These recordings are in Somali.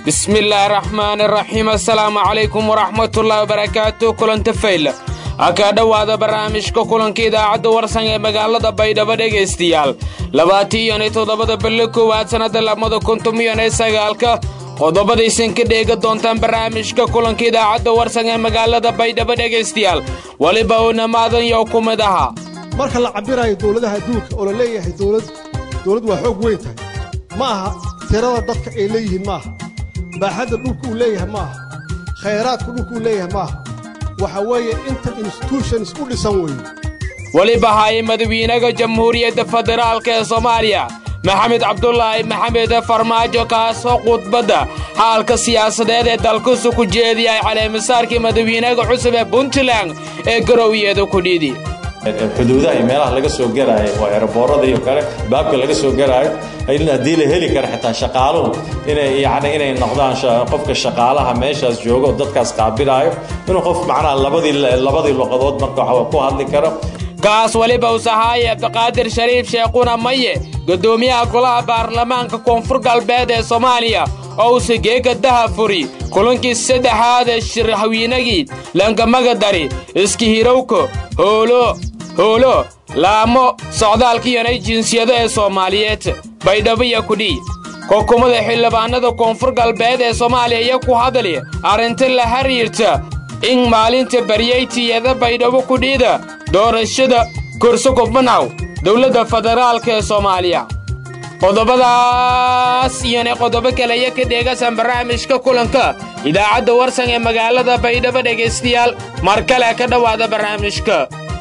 bismillaahi raxmaani raxiim assalaamu calaykum waraxmatullaahi wabarakaatu kulanta fayla ha kaa dhowaada barnaamijka kulanka idaacadda warsan ee magaalada baydhabo dhegaystayaal labaatiiyo iyo toddobada bille koowaad sannadda labada kuntumiyo iyo sagaalka qodobadaysan ka dheega doontaan barnaamijka kulanka idaacadda warsan ee magaalada baydhabo dhegaystayaal weliba uuna maadan yow ku mid ahaa marka la cabbirayo dowladaha adduunka oo la leeyahay dowlad dowlad waa xoog weyn tahay ma aha tirada dadka ay leeyihiin maaha baaxadda dhulka uu leeyahay maaha khayraadka dhulka uu leeyahay maaha waxa weeye inta institutions u dhisan weeye weliba haye madawiinaha jamhuuriyadda federaalk ee soomaaliya maxamed cabdulaahi maxamed farmaajo kaasoo khudbadda xaalka siyaasadeed ee dalkusu ku jeediyay caleemasaarkii madawiinaha cusub ee puntland ee garowyeeda kudhidi xuduudaha iyo meelaha laga soo garaayo oo eeraboorada iyo kale baabka laga soo garaayo in haddii la heli kara xitaa shaqaaluhu inay yani inay noqdaan qofka shaqaalaha meeshaas joogo oo dadkaas qaabilaayo inuu qof macnaha labadii labadii luqadood marka ku hadli karo kaas weliba usahaaye cabdiqaadir shariif sheekhuna maye guddoomiyaha golaha baarlamaanka koonfur galbeed ee soomaaliya oo uuse geega daha furi kulankii saddexaad ee shirhawiinagii langamagadari iskihirowko hoolo hoolo laamo socdaalkiyanay jinsiyado ee soomaaliyeed baydhabo iyo kudhii xukuumada xildhibaanada koonfur galbeed ee soomaaliya iyo ku hadli arrinta la xiriirta in maalinta baryaytiyada baydhabo kudhiida doorashada kurso kubanaw dowladda federaalk ee soomaaliya qodobadaas iyona qodobo kaleya ka dheegasan barnaamijka kulanka idaacadda warsan ee magaalada baydhabo dhegaystayaal mar kale ka dhowaada barnaamijka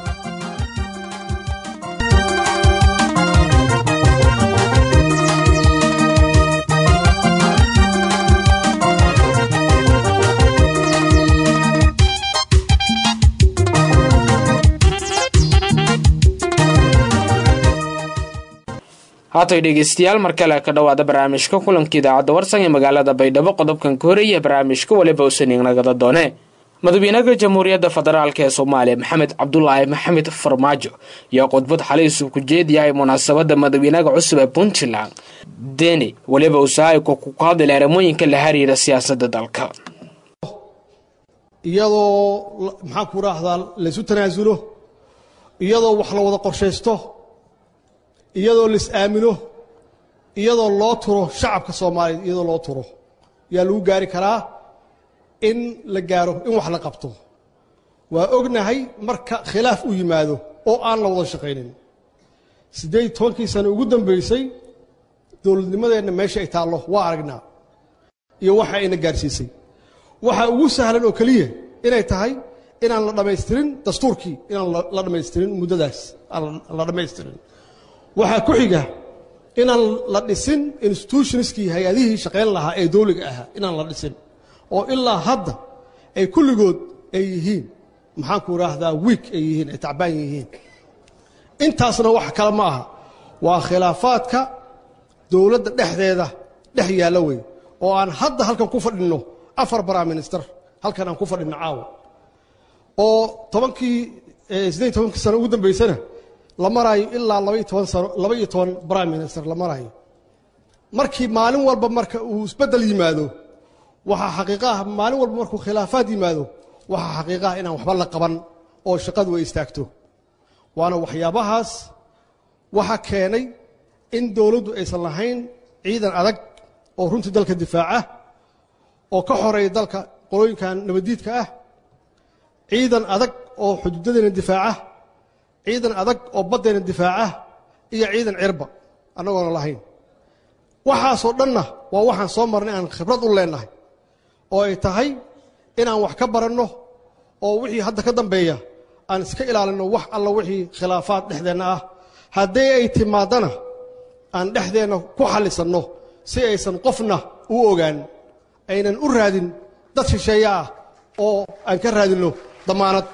haatay dhegaystayaal mar kale ka dhowaada barnaamijka kulanka idaacadda warsan ee magaalada baydhabo qodobkan ka horeeya barnaamijka weliba usanighnagada doone madawiinaha jamhuuriyadda federaalk ee soomaaliya maxamed cabdulaahi maxamed farmaajo ayaa khudbad xaliisu ku jeediyahay munaasabadda madawiinaha cusub ee puntland deni weliba usaayiko ku hadlay arrimooyinka la xiriira siyaasadda dalka iyadoo maxaan ku raahdaa laysu tanaasulo iyadoo wax la wada qorshaysto iyadoo lais aamino iyadoo loo turo shacabka soomaaliyeed iyadoo loo turo yaa lagu gaari karaa in la gaaro in wax la qabto waa ognahay marka khilaaf uu yimaado oo aan la wada shaqaynin siddeed tobankii sano ugu dambaysay dowladnimadeenna meesha ay taallo waa aragnaa iyo waxa ayna gaarsiisay waxa ugu sahlan oo keliya inay tahay inaan la dhammaystirin dastuurkii inaan la dhammaystirin muddadaas aan la dhammaystirin waxaa ku xiga inaan la dhisin institutionskii hay-adihii shaqayn lahaa ee dowliga ahaa inaan la dhisin oo ilaa hadda ay kulligood ay yihiin maxaanku idhaahdaa wiik ay yihiin ay tacbaan yihiin intaasna wax kale ma aha waa khilaafaadka dowladda dhexdeeda dhex yaalla wey oo aan hadda halkan ku fadhinno afar prime minister halkan aan ku fadhinno caawa oo tobankii siddeed tobankii sano ugu dambaysana la maraayo ilaa labaiyo toban sano laba iyo toban prime minister la maraayo markii maalin walba marka uu isbeddel yimaado waxaa xaqiiqaah maalin walba markuu khilaafaad yimaado waxaa xaqiiqaah inaan waxba la qaban oo shaqadu ay istaagto waana waxyaabahaas waxa keenay in dowladdu aysan lahayn ciidan adag oo runtii dalka difaaca oo ka xoreeya dalka qolooyinkan nabaddiidka ah ciidan adag oo xuduudadeena difaaca ciidan adag oo baddeena difaaca iyo ciidan cirba annagoona lahayn waxaasoo dhanna waa waxaan soo marnay aan khibrad u leennahay oo ay tahay inaan wax ka baranno oo wixii hadda ka dambeeya aan iska ilaalinno wax alla wixii khilaafaad dhexdeenna ah haddii ay timaadana aan dhexdeenna ku xallisanno si aysan qofna u ogaan aynan u raadin dad shisheeye ah oo aan ka raadinno damaanad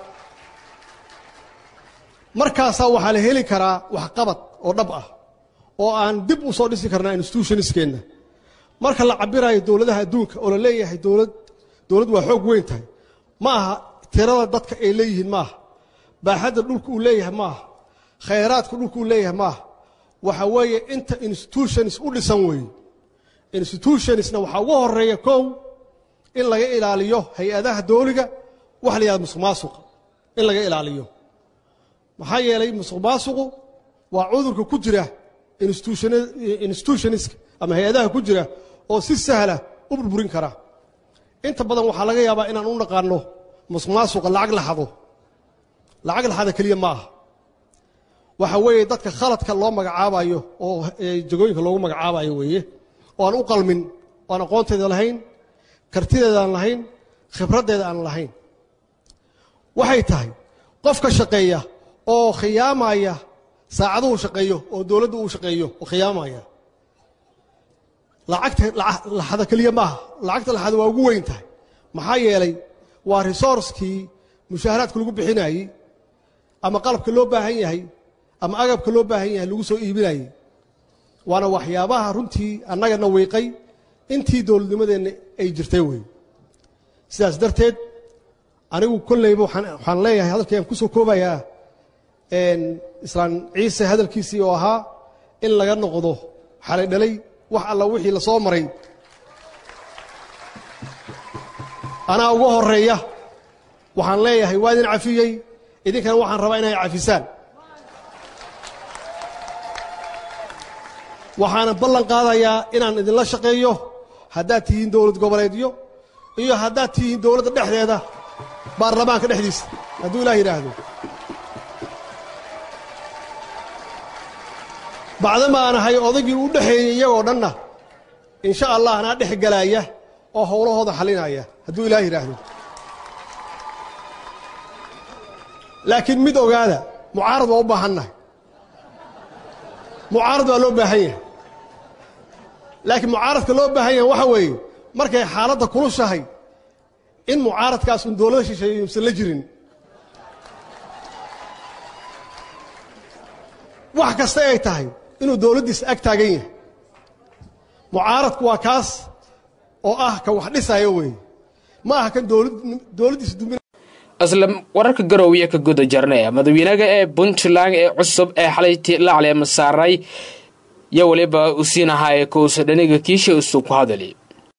markaasaa waxaa la heli karaa waxqabad oo dhab ah oo aan dib u soo dhisi karnaa institutionskeenna marka la cabbirayo dowladaha adduunka oo la leeyahay dowlad dowlad waa xoog weyn tahay ma aha tirada dadka ay leeyihiin maaha baaxadda dhulka uu leeyahay maaha khayraadka dhulka uu leeyahay maaha waxa weeye inta institutions u dhisan weeye institutionsna waxaa ugu horeeya kow in laga ilaaliyo hay-adaha dooliga waxa la yihahda musuq maasuqa in laga ilaaliyo maxaa yeelay musuq maasuqu waa cudurka ku jira institutionska ama hay-adaha ku jira oo si sahla u burburin kara inta badan waxaa laga yaabaa inaan u naqaano musuq maasuqa lacag la xado lacag la xada keliya ma aha waxa weeye dadka khaladka loo magacaabayo oo jagooyinka loogu magacaabayo weeye oo aan u qalmin oo aan aqoonteeda lahayn kartideeda aan lahayn khibraddeeda aan lahayn waxay tahay qofka shaqeeya oo khiyaamaya saacaduhu shaqeeyo oo dowladda uu shaqeeyo oo khiyaamaya lacagta laxada keliya maaha lacagta laxada waa ugu weyn tahay maxaa yeelay waa resourcekii mushaaharaadka lagu bixinayey ama qalabka loo baahan yahay ama agabka loo baahan yahay lagu soo iibinayey waana waxyaabaha runtii annagana wiiqay intii dowladnimadeenna ay jirtay wey sidaas darteed anigu kolleyba waxaan leeyahay hadalkayaan ku soo koobayaa islaan ciise hadalkiisii oo ahaa in laga noqdo xalay dhalay wax alla wixii la soo maray anaa uga horeeya waxaan leeyahay waa idin cafiyey idinkana waxaan rabaa inay cafisaan waxaana ballan qaadayaa inaan idinla shaqeeyo haddaad tihiin dowlad goboleedyo iyo haddaad tihiin dowladda dhexdeeda baarlamaanka dhexdiisa hadduu ilaah yidhaahdo bacdama aan ahay odaygii u dhexeeyey iyagoo dhanna insha allah anaa dhex galaaya oo howlahooda xalinaya hadduu ilaah yidhaahdo laakiin mid ogaada mucaarad waa u baahannahay mucaarad waa loo baahan yahay laakiin mucaaradka loo baahan yahay waxa weeye markay xaaladda kulushahay in mucaaradkaas un dowlada shisheeye usan la jirin wax kasta ay tahay inuu dowladdiisa ag taagan yahay mucaaradku waa kaas oo ah ka wax dhisayo weeye ma aha kan dowladdiisa dumin isla wararka garoowiya ka guda jarnay madawiinaga ee puntland ee cusub ee xalay laacle masaaray yo weliba u siinahaye kowsa dhaniga kiisha isu ku hadali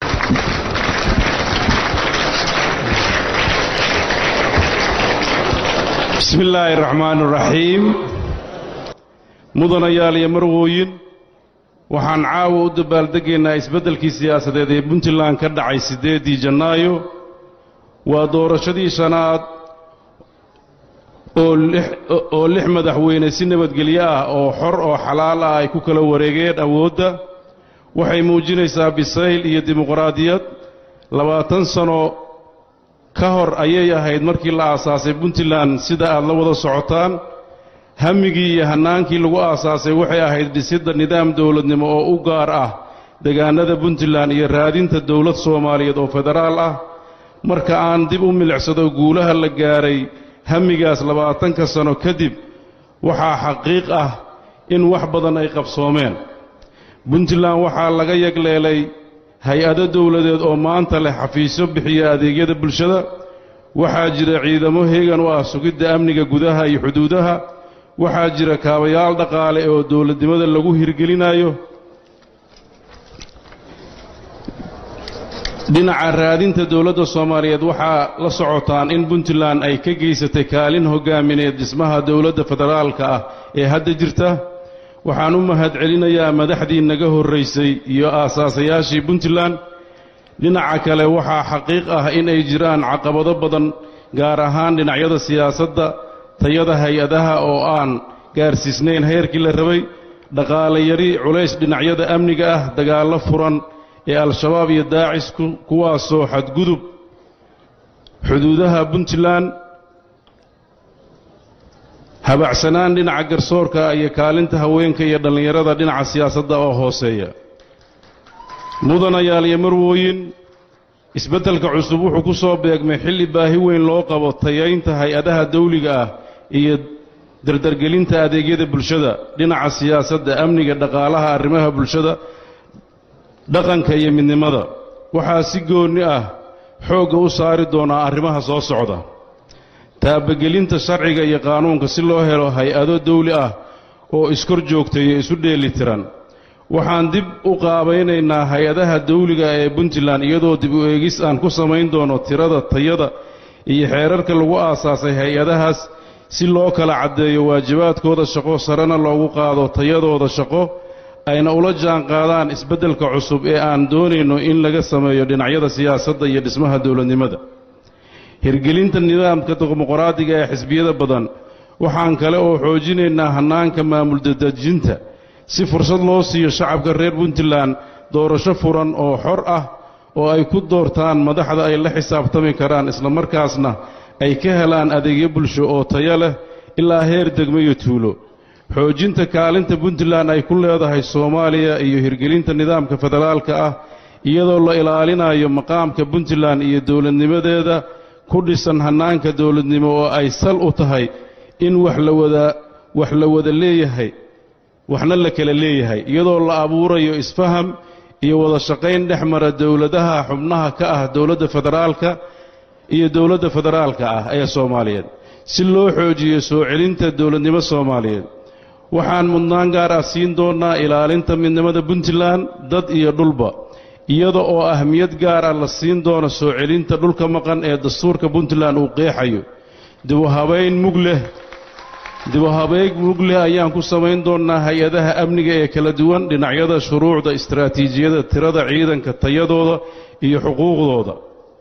bismi illaahi araxmaan araxiim mudanayaal iyo marwooyin waxaan caawa u dabaaldegaynaa isbeddelkii siyaasadeed ee puntland ka dhacay siddeeddii jannaayo waa doorashadii shanaad oo lix madaxweyne si nabadgelyo ah oo xor oo xalaal ah ay ku kala wareegeen awoodda waxay muujinaysaa bisayl iyo dimuqraadiyad labaatan sano ka hor ayay ahayd markii la aasaasay puntland sida aad la wada socotaan hammigii iyo hannaankii lagu aasaasay waxay ahayd dhisidda nidaam dowladnimo oo u gaar ah degaannada puntland iyo raadinta dowlad soomaaliyeed oo federaal ah marka aan dib u milicsado guulaha la gaaray hamigaas labaatanka sano kadib waxaa xaqiiq ah in wax badan ay qabsoomeen puntland waxaa laga yagleelay hay-ado dowladeed oo maanta leh xafiisyo bixiya adeegyada bulshada waxaa jira ciidamo heegan u ah sugidda amniga gudaha iyo xuduudaha waxaa jira kaabayaal dhaqaale oo dowladnimada lagu hirgelinayo dhinaca raadinta dowladda soomaaliyeed waxaa la socotaan in puntland ay ka geysatay kaalin hoggaamineed dhismaha dowladda federaalka ah ee hadda jirta waxaan u mahadcelinayaa madaxdii naga horraysay iyo aasaasayaashii puntland dhinaca kale waxaa xaqiiq ah in ay jiraan caqabado badan gaar ahaan dhinacyada siyaasadda tayada hay-adaha oo aan gaarsiisnayn heerkii la rabay dhaqaale yari culays dhinacyada amniga ah dagaallo furan ee al-shabaab iyo daacis kuwaasoo xadgudub xuduudaha puntland habacsanaan dhinaca garsoorka iyo kaalinta haweenka iyo dhallinyarada dhinaca siyaasadda oo hooseeya mudanayaal iyo marwooyin isbeddelka cusub wuxuu ku soo beegmay xilli baahi weyn loo qabo tayaynta hay-adaha dawliga ah iyo dardargelinta adeegyada bulshada dhinaca siyaasadda amniga dhaqaalaha arrimaha bulshada dhaqanka iyo midnimada waxaa si goonni ah xoogga u saari doonaa arrimaha soo socda taabagelinta sharciga iyo qaanuunka si loo helo hay-ado dawli ah oo iskor joogtay iyo isu dheeli tiran waxaan dib u qaabaynaynaa hay-adaha dawliga ee puntland iyadoo dib u eegis aan ku samayn doono tirada tayada iyo xeerarka lagu aasaasay hay-adahaas si loo kala caddeeyo waajibaadkooda shaqo sarena loogu qaado tayadooda shaqo ayna ula jaan qaadaan isbeddelka cusub ee aan doonayno in laga sameeyo dhinacyada siyaasadda iyo dhismaha dowladnimada hirgelinta nidaamka dimuqraadiga ee xisbiyada badan waxaan kale oo xoojinaynaa hannaanka maamul dadejinta si fursad loo siiyo shacabka reer puntland doorasho furan oo xor ah oo ay ku doortaan madaxda ay la xisaabtami karaan islamarkaasna ay ka helaan adeegyo bulsho oo tayo leh ilaa heer degmo iyo tuulo xoojinta kaalinta puntland ay ku leedahay soomaaliya iyo hirgelinta nidaamka federaalka ah iyadoo la ilaalinayo maqaamka puntland iyo dowladnimadeeda ku dhisan hannaanka dowladnimo oo ay sal u tahay in wax la wada wax la wada leeyahay waxna la kala leeyahay iyadoo la abuurayo isfaham iyo wada shaqayn dhex mara dowladaha xubnaha ka ah dowladda federaalka iyo dowladda federaalka ah ee soomaaliyeed si loo xoojiyo soo celinta dowladnimo soomaaliyeed waxaan mudnaan gaar ah siin doonnaa ilaalinta midnimada puntland dad iyo dhulba iyada oo ahmiyad gaar ah la siin doono soo celinta dhulka maqan ee dastuurka puntland uu qeexayo dibuhabayn mug leh dibuhabeeg mug leh ayaan ku samayn doonnaa hay-adaha amniga ee kala duwan dhinacyada shuruucda istaraatiijiyada tirada ciidanka tayadooda iyo xuquuqdooda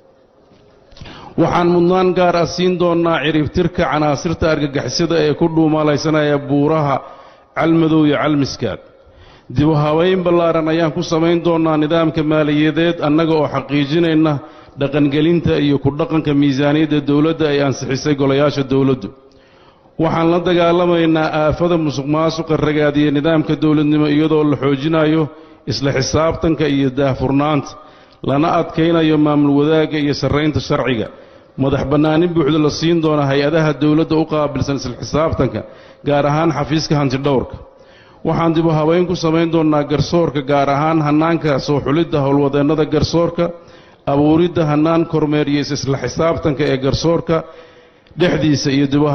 waxaan mudnaan gaar ah siin doonnaa ciribtirka canaasirta argagixisada ee ku dhuumalaysanaya buuraha calmadow iyo calmiskaad dibu habayn ballaaran ayaan ku samayn doonnaa nidaamka maaliyadeed annaga oo xaqiijinayna dhaqangelinta iyo ku dhaqanka miisaaniyadda dowladda ay ansixisay golayaasha dowladdu waxaan la dagaalamaynaa aafada musuq maasuqa ragaadiya nidaamka dowladnimo iyadoo la xoojinayo isla xisaabtanka iyo daahfurnaanta lana adkaynayo maamul wadaagga iyo sarraynta sharciga madax bannaanin buuxda la siin doona hay-adaha dowladda u qaabilsan isla xisaabtanka gaar ahaan xafiiska hantidhowrka waxaan dibu habayn ku samayn doonnaa garsoorka gaar ahaan hannaanka soo xulidda howlwadeennada garsoorka abuuridda hannaan kormeeriya isla xisaabtanka ee garsoorka dhexdiisa iyo dibu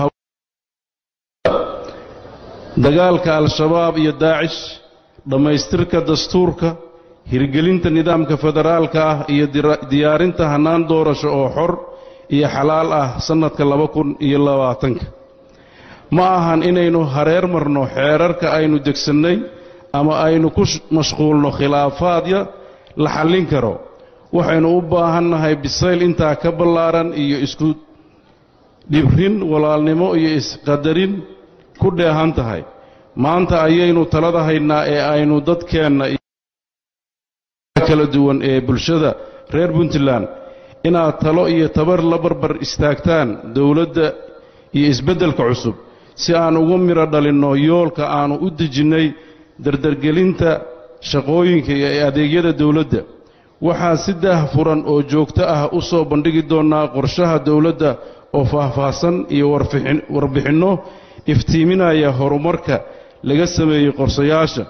dagaalka al-shabaab iyo daacish dhammaystirka dastuurka hirgelinta nidaamka federaalka ah iyo diyaarinta hannaan doorasho oo xor iyo xalaal ah sannadka laba kun iyo labaatanka ma ahan inaynu hareer marno xeerarka aynu degsannay ama aynu ku mashquulno khilaafaadya la xallin karo waxaynu u baahannahay bisayl intaa ka ballaaran iyo isku dhibrin walaalnimo iyo isqadarin ku dheehan tahay maanta ayaynu talada haynaa ee aynu dadkeenna kala duwan ee bulshada reer puntland inaad talo iyo tabar la barbar istaagtaan dowladda iyo isbeddelka cusub si aan ugu midho dhalinno yoolka aannu u dejinnay dardargelinta shaqooyinka iyo adeegyada dowladda waxaan si daahfuran oo joogto ah u soo bandhigi doonnaa qorshaha dowladda oo faahfaahsan iyo warbixinno iftiiminaya horumarka laga sameeyey qorsayaasha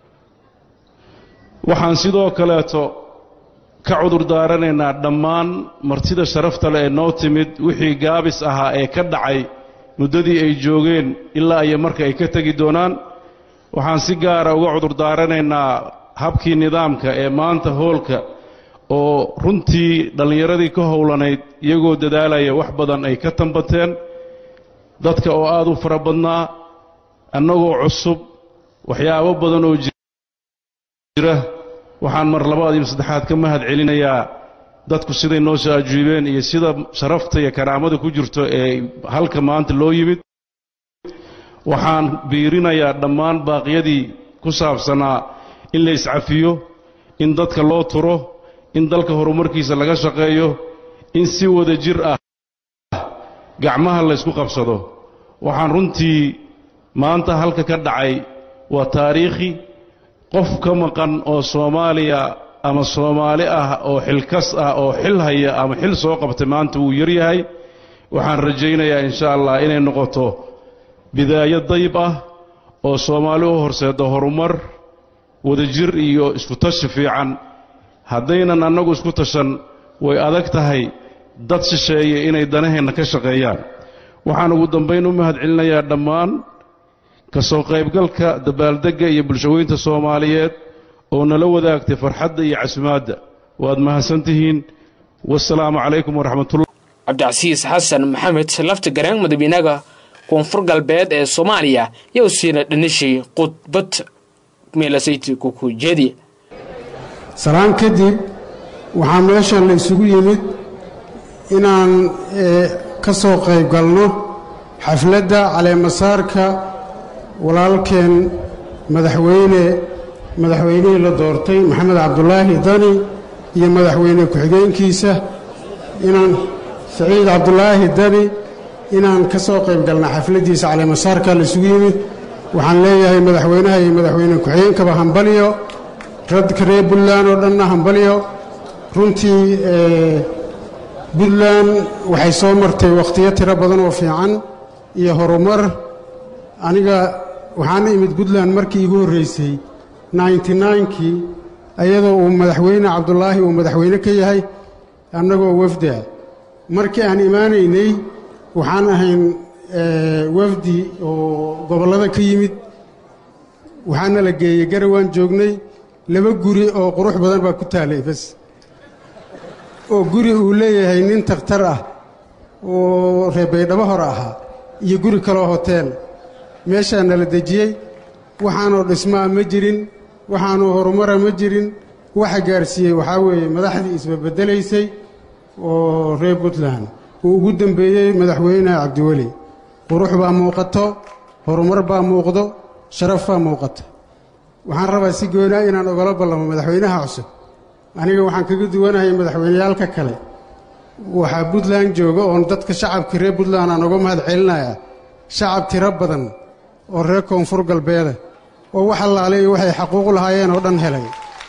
waxaan sidoo kaleeto ka cudur daaranaynaa dhammaan martida sharafta leh ee noo timid wixii gaabis ahaa ee ka dhacay muddadii ay joogeen ilaa iyo marka ay ka tegi doonaan waxaan si gaara uga cudur daaranaynaa habkii nidaamka ee maanta hoolka oo runtii dhallinyaradii ka howlanayd iyagoo dadaalaya wax badan ay ka tambateen dadka oo aad u fara badnaa annagoo cusub waxyaabo badan oo jira waxaan mar labaad iyo saddexaad ka mahad celinayaa dadku siday noo soo ajiibeen iyo sida sharafta iyo karaamada ku jirto ee halka maanta loo yimid waxaan biirinayaa dhammaan baaqyadii ku saabsanaa in la iscafiyo in dadka loo turo in dalka horumarkiisa laga shaqeeyo in si wada jir ah gacmaha laysku qabsado waxaan runtii maanta halka ka dhacay waa taariikhi qof ka maqan oo soomaaliya ama soomaali ah oo xilkas ah oo xil haya ama xil soo qabtay maanta wuu yar yahay waxaan rajaynayaa insha allah inay noqoto bidaayo dayb ah oo soomaali u horseedda horumar wadajir iyo isku tashi fiican haddaynan annagu isku tashan way adag tahay dad shisheeye inay danaheenna ka shaqeeyaan waxaan ugu dambayn u mahad celinayaa dhammaan ka soo qaybgalka dabaaldegga iyo bulshaweynta soomaaliyeed oo nala wadaagtay farxadda iyo casumaadda waad mahadsan tihiin wasalaamu calaykum waraxmatullah cabdicasiis xasan maxamed lafta gareen madaxweynaha koonfur galbeed ee soomaaliya yow siina dhanishay khudbad meelasayti kukujeedi salaan kadib waxaa meeshan la isugu yimid inaan ka soo qayb galno xafladda caleemasaarka walaalkeen madaxweyne madaxweynihii la doortay maxamed cabdulaahi dani iyo madaxweyne ku-xigeenkiisa inaan saciid cabdulaahi dani inaan ka soo qayb galna xafladdiisa caleemasaarka la isugu yimid waxaan leeyahay madaxweynaha iyo madaxweyne ku-xigeenkaba hambalyo radka reer puntland oo dhanna hambalyo runtii puntland waxay soo martay wakhtiyo tiro badan oo fiican iyo horumar aniga waxaana imid puntland markii igu horraysay ninety kii iyadoo uu madaxweyne cabdulaahi uu madaxweyne ka yahay annagoo wafda markii aan imaanaynay waxaan ahayn wafdi oo gobollada ka yimid waxaana la geeyey garawaan joognay laba guri oo qurux badan baa ku taalay bas oo guri uu leeyahay nin takhtar ah oo reebaydhabo hore ahaa iyo guri kaloo hoteel meeshaa nala dejiyey waxaanoo dhismaa ma jirin waxaanoo horumara ma jirin waxa gaarsiiyey waxaa weeye madaxdii isbabedelaysay oo reer puntland uu ugu dembeeyey madaxweyne cabdiweli qurux baa muuqato horumar baa muuqdo sharaf baa muuqata waxaan rabaa si goonaa inaan ogala ballamo madaxweynaha cusub aniga waxaan kaga duwanahay madaxweyneyaalka kale waxaa puntland jooga oon dadka shacabka reer puntland aan uga mahad celinayaa shacab tiro badan oo reer koonfur galbeeda oo wax allaale iyo waxay xaquuq lahaayeen oo dhan helay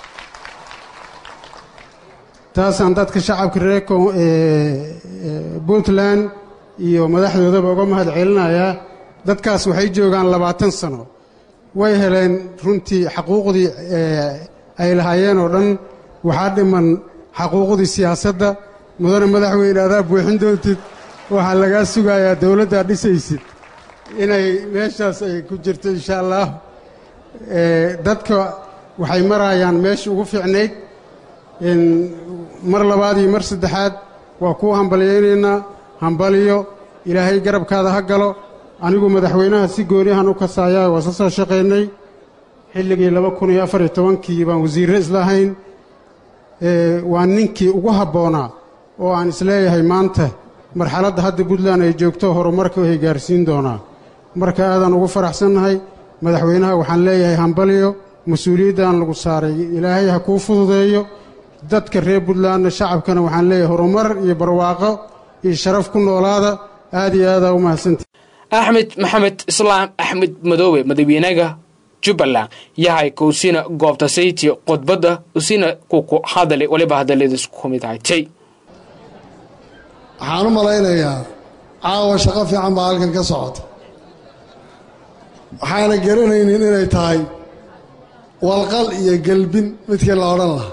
taasaan dadka shacabka reer puntland iyo madaxdoodaba uga mahad celinayaa dadkaas waxay joogaan labaatan sano way heleen runtii xaquuqdii ay lahaayeen oo dhan waxaa dhiman xaquuqdii siyaasadda mudane madaxweyne adaa buuxin doontid waxaa lagaa sugayaa dowladdaa dhisaysid inay meeshaas ay ku jirto insha allah dadka waxay marayaan meesha ugu fiicnayd mar labaad iyo mar saddexaad waa kuu hambalyaynaynaa hambaliyo ilaahay garabkaada ha galo anigu madaxweynaha si gooniyahan u kasaayaa waa sa soo shaqaynay xilligii laba kun iyo afar iyo tobankii baan wasiirre islahayn waa ninkii ugu habboonaa oo aan isleeyahay maanta marxaladda hadda puntland ay joogto horumarka ay gaarsiin doonaa marka aadaan ugu faraxsannahay madaxweynaha waxaan leeyahay hambaliyo mas-uuliyaddan lagu saaray ilaahay ha kuu fududeeyo dadka reer puntlandna shacabkana waxaan leeyahay horumar iyo barwaaqo iyo sharaf ku noolaada aad iyo aadaa u mahadsanta axmed maxamed islaam axmed madoobe madaxweynaha jubbaland yahay kuusina goobta sayti khudbadda usina kuku hadale waliba hadaladiis ku mid haytay waxaan u malaynayaa caawa shaqo fiican baa halkan ka socota waxaana garanaynin inay tahay walqal iyo gelbin midkii la odhan lahaa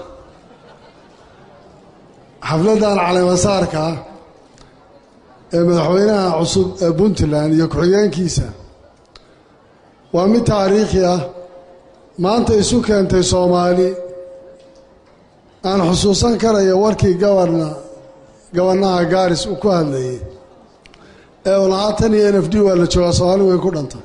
xafladdan caleemasaarka ah ee madaxweynaha cusub ee puntland iyo ku-xigeenkiisa waa mid taariikhi ah maanta isu keentay soomaali aan xusuusan karayo warkii gabarna gabannaha gaaris uu ku hadlayey ee uu lahaa tan iyo n f d waa la joogaa soomaali way ku dhantay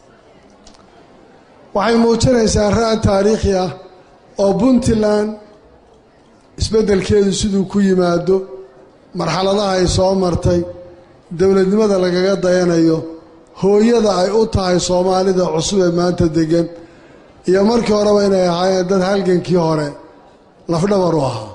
waxay muujinaysaa raad taariikhi ah oo puntland isbeddelkeedu siduu ku yimaado marxaladaha ay soo martay dowladnimada lagaga dayanayo hooyada ay u tahay soomaalida cusub ee maanta deggan iyo markii horeba inay ahaayeen dad halgankii hore lafdhabar u ahaa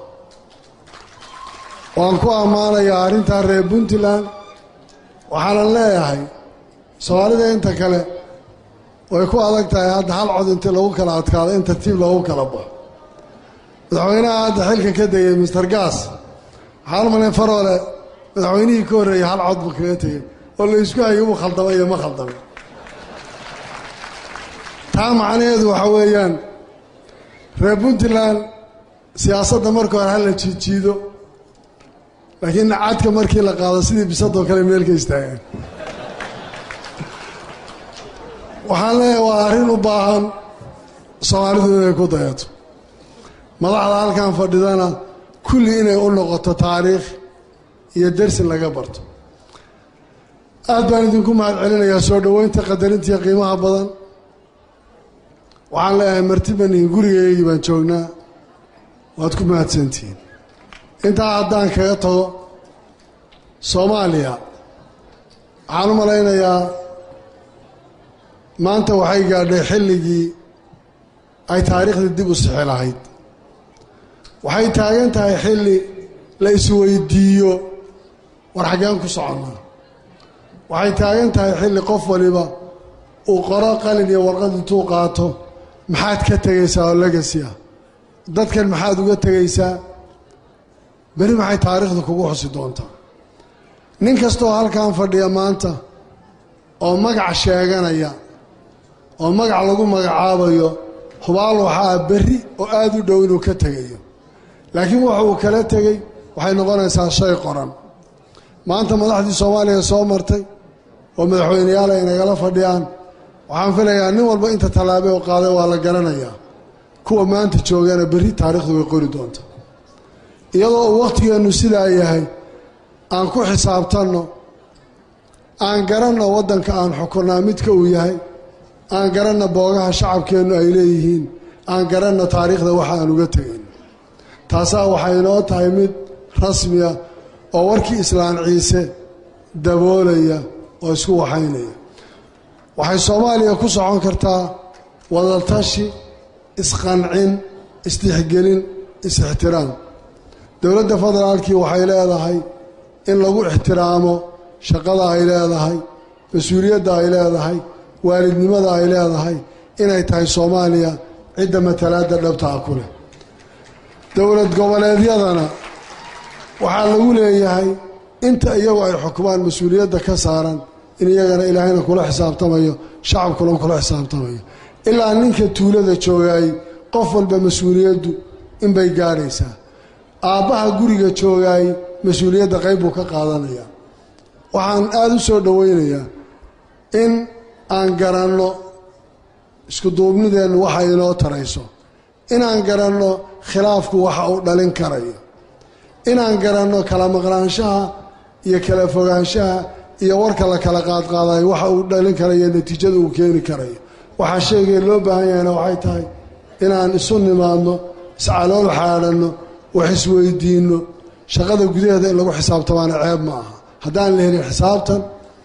waan ku ammaanayaa arrintaa reer puntland waxaanan leeyahay soomaalida inta kale way ku adag tahay hadda hal cod intii lagu kala adkaado in tartiib loogu kala baxo madaxweynaha hadda xilka ka degay mister gaas waxaan umalayn faroole madaxweynihii ka horreeyey hal cod buu kaga tegey oo la isku hayay uu khaldamay iyo ma khaldamay taa macnaheedu waxa weeyaan reer puntland siyaasadda marka hore hala jiidjiido laakiin cadka markii la qaado sidii bisadoo kale meelka istaageen waxaan leeyahay waa arrin u baahan soomaalidu inay ku dayato madaxda halkan fadhidana kulli inay u noqoto taariikh iyo dersin laga barto aad baan idinku mahad celinayaa soo dhoweynta qadarintiiyo qiimaha badan waxaan leeyahay martibanihin gurigeygii baan joognaa waad ku mahadsantihiin intaa haddaan kaga tago soomaaliya waxaan u malaynayaa maanta waxay gaadhay xilligii ay taariikhdii dib u sixi lahayd waxay taagan tahay xilli la isweydiiyo war xaggeen ku soconnaa waxay taagan tahay xilli qof waliba uu qoro qalin iyo warqad intuu qaato maxaad ka tegaysaa oo legasi ah dadkan maxaad uga tegaysaa beri maxay taariikhda kugu xusi doontaa nin kastooo halkan fadhiya maanta oo magac sheeganaya oo magac lagu magacaabayo hubaal waxaa berri oo aada u dhow inuu ka tegayo laakiin waxa uu kala tegey waxay noqonaysaa shay qoran maanta madaxdii soomaaliya soo martay oo madaxweyneyaal ay nagala fadhiyaan waxaan filayaa nin walba inta tallaabe oo qaaday waa la garanayaa kuwa maanta joogana berri taariikhdu way qori doonta iyadoo uu wakhtigeennu sidaa yahay aan ku xisaabtanno aan garanno waddanka aan xukunnaa midka uu yahay aan garanna boogaha shacabkeennu ay leeyihiin aan garanna taariikhda waxa aan uga tegayn taasaa waxay inoo tahay mid rasmiya oo warkii islaan ciise daboolaya oo isku waxaynaya waxay soomaaliya ku socon kartaa wadatashi isqancin isdixgelin is-ixtiraam dowladda federaalkii waxay leedahay in lagu ixtiraamo shaqada ay leedahay mas-uuliyadda ay leedahay waalidnimada ay leedahay inay tahay soomaaliya cidda matalaadda dhabtaa ku leh dowlad goboleedyadana waxaa lagu leeyahay inta iyagu ay xukumaan mas-uuliyadda ka saaran in iyagana ilaahayna kula xisaabtamayo shacabkuna kula xisaabtamayo ilaa ninka tuulada joogaay qof walba mas-uuliyaddu inbay gaadhaysaa aabbaha guriga joogaay mas-uuliyadda qayb buu ka qaadanayaa waxaan aada u soo dhowaynayaa in aan garanno iskuduubnideennu waxa inoo tarayso inaan garanno khilaafku waxa uu dhalin karayo inaan garanno kala maqnaanshaha iyo kala fogaanshaha iyo warka la kala qaadqaadayo waxa uu dhalin karayo natiijada uu keeni karayo waxaa sheegaya loo baahan yahayna waxay tahay inaan isu nimaadno iscalool xaadhanno wax isweydiinno shaqada gudaheeda in lagu xisaabtamaana ceeb ma aha haddaan la helin xisaabtan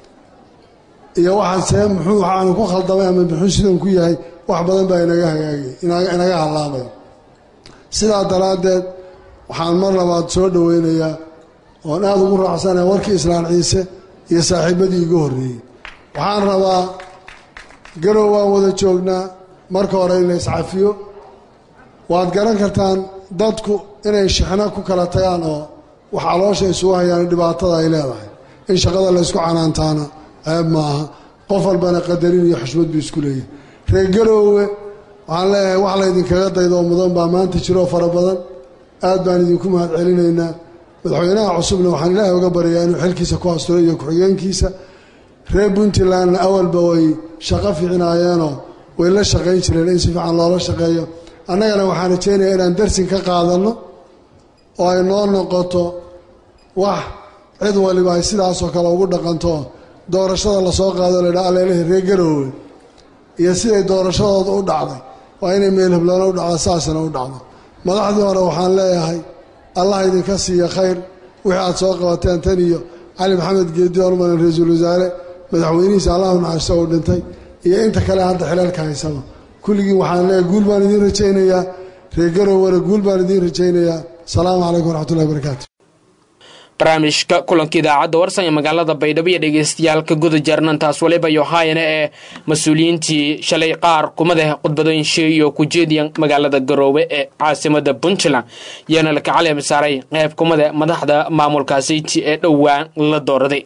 iyo waxaan see muxuu waxaanu ku khaldamay ama muxuu sidan ku yahay wax badan baa inaga hagaagay inaga hallaabay sidaa daraaddeed waxaan mar labaad soo dhoweynayaa oon aada ugu raacsanaya warkii islaan ciise iyo saaxiibadii igu horreeyey waxaan rabaa garow waan wada joognaa marka hore in la iscafiyo waad garan kartaan dadku inay shixno ku kala tagaan oo wax caloosha isugu hayaan dhibaatada ay leedahay in shaqada la ysku canaantaana ceeb ma aha qof walbana qadarin iyo xushmad buu isku leeyahay reer garoowe waxaan leeyahay wax laydinkaga daydo oo mudan baa maanta jiroo fara badan aad baan idinku mahad celinaynaa madaxweynaha cusubna waxaan ilaahay uga baryayaa inuu xilkiisa ku asturo iyo ku-xigeenkiisa reer puntlandna awalba way shaqo fiicinaayeenoo way la shaqayn jireen in si fiican loola shaqeeyo annagana waxaan rajaynayaa inaan darsin ka qaadanno oo ay noo noqoto wax cid waliba ay sidaasoo kale ugu dhaqanto doorashada lasoo qaado laydhaa aleelahi reer garoowe iyo siday doorashadooda u dhacday waa inay meel hebloona u dhacdo saasna u dhacdo madaxdii hore waxaan leeyahay allah idinka siiya khayr wixii aad soo qabateen tan iyo cali maxamed geedi ormalan ra-iisul wasaare madaxweynihiisa allahu naxariisto uu dhintay iyo inta kale hadda xileelka haysaba kulligiin waxaan leeyahay guul baan idiin rajaynayaa reer garowena guul baan idiin rajaynayaa asalaamu calaykum waraxmatullahi barakaatu barnaamijka kulanka idaacadda warsan ee magaalada baydhabo iyo dhegeystayaalka guda jarnantaas waliba yohayana ee mas-uuliyiintii shalay qaar kumada khudbadooyinshe iyo kujeediya magaalada garoowe ee caasimada puntland yaana la kacali masaaray qayb kumada madaxda maamulkaasiti ee dhowaan la dooraday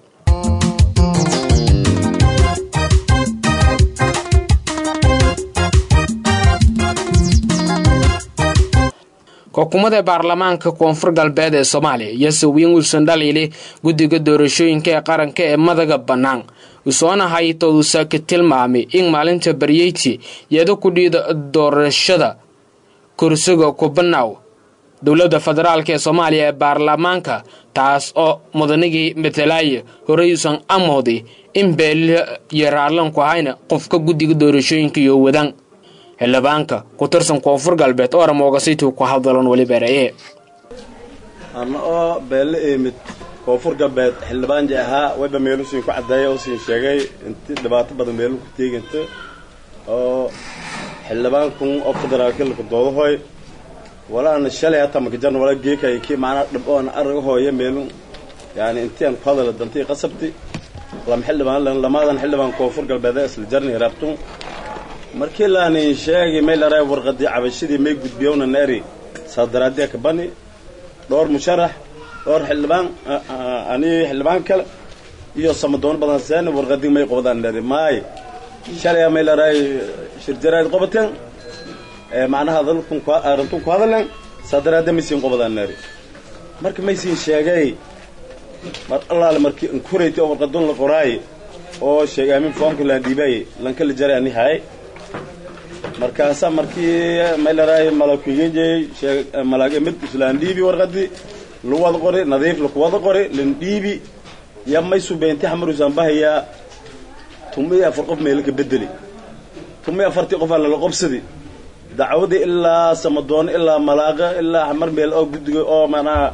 xukuumadda baarlamaanka koonfur galbeed ee soomaaliya yase wiin wilson dhaliili guddiga doorashooyinka ee qaranka ee madaga bannaan usoona haytousa ka tilmaamay in maalinta baryeyti iyada kudhiida doorashada kursiga kubanaw dowladda federaalk ee soomaaliya ee baarlamaanka taas oo mudanigii matalaaye horeyuusan amoodi in beelila iyo raarlanku ahayna qofka guddiga doorashooyinka iyo wadaan xildhibaanka ku tirsan koonfur galbeed oo ramoogasaytuu ku hadalon weli beeraye anna oo beelle eemid koonfur galbeed xildhibaanji ahaa wayba meelusiin ku caddeeya oo siin sheegay inti dhibaato badan meelu ku teeganta oo xildhibaankun oo federaalkilka doodahoy walaana shalay hata makajarna wala geekay kii macnaa dhib oona arag hooya meelun yani intii aan ku hadala dantii qasabti lama xildhibaan lamadan xildhibaan koonfur galbeed ee isla jarni rabtun markii laanin sheegi may laray warqadii cabashadii may gudbiyowna neeri saadaraadiya ka bani dhowr musharax dhowr xildhibaan ani xildhibaan kale iyo samadoon badan seen warqadii may qobdaan neeri maay shalay may laray shirjaraad qobateen macnaha dalkun arintun ku hadalen saadaraadiya maysiin qobdaan neeri marka maysiin sheegay mar allaale markii inkurayta oo warqadun la qoraay oo sheegay amin foomka laan dhiibay lankala jaray ani hay markaasa markii may laraay malakigejey malaag mid islaan dhiibi warqadii lu wada qori nadiif laku wada qori lan dhiibi ya may subeynti xamarusan bahayaa tumi afar qof meelaka bedeli tumi afartii qofaa lala qobsadi dacwadii ilaa samadoon ilaa malaaqa ilaa xamar meel oo guddiga oo manaha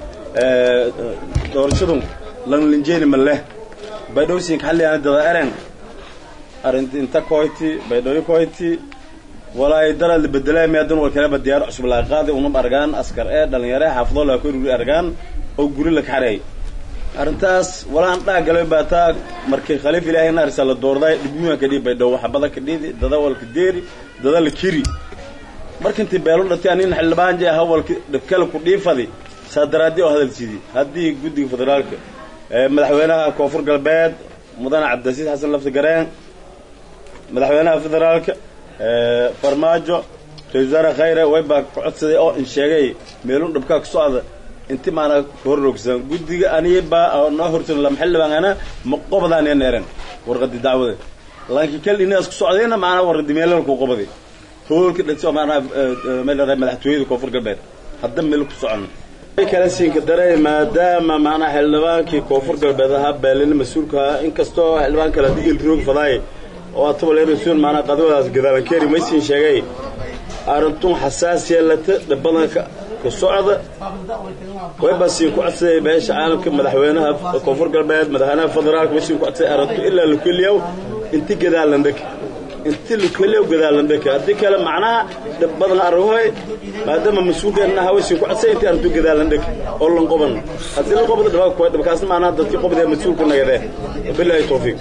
doorashadun lanlinjeeni ma leh baydhowsinka xalliyaana dada eren arinti inta koyti baydhooyo koyti walaay daraad la bedelay meedan war kaleba diyaar cusub laga qaaday unub argaan askar ee dhalinyare xaafadoo laga koruri argaan oo guri la kaxareey arrintaas walaan dhaa galay baataa markii khaliif ilaahay naarisa la doorday dhibmuha ka dhiib baydhow waxbada ka dhiidi dada walka deeri dada la kiri markintii beelo dhatay anin xildhibaan jee hawalki dhibkale ku dhiifadi saa daraadii oo hadal sidii haddii guddiga federaalka madaxweynaha koonfur galbeed mudane cabdilasiis xasan lafti gareen madaxweynaha federaalka farmaajo ra-isul wasaare khayre waybaa ka codsaday oo in sheegay meelun dhibkaa ka socda inti maanaa ka horroogsan guddiga aniyabaa noo horsan lama xildhibaan ana ma qobdaaniya neeren warqadi dacwada laakiin kal inaas ku socdayna maanaa warqadi meelal ku qobday hoolka dhasi oo maanaa meel madaxtooyada koonfur galbeed hadda meel ku socon kala siinka daray maadaama maanaa xildhibaankii koonfur galbeed ahaa beelina mas-uulka ahaa inkastoo xildhibaan kale hadii ilroog fadaay oo atabalrasuul maanaa qadwadaas gadaalankeeri maysiin sheegay arrintun xasaasiya lata dhabadanka ka socda waybasiin ku codsaday beesha caalamka madaxweynaha koonfur galbeed madaxweynaha federaalka maysiin ku codsaday arrintu ilaa lukeliyaw inti gadaalandhaka inti lukeliyaw gadaalandhaka haddii kale macnaha dhabadan arruhoy maadaama mas-uulkeenna ahaa waysiin ku codsaday intii arrintu gadaalandhaka oo lan qoban haddii la qobda dhabakaasna maanaha dadkii qobdee mas-uulku nagadee bilaahi tawfiiq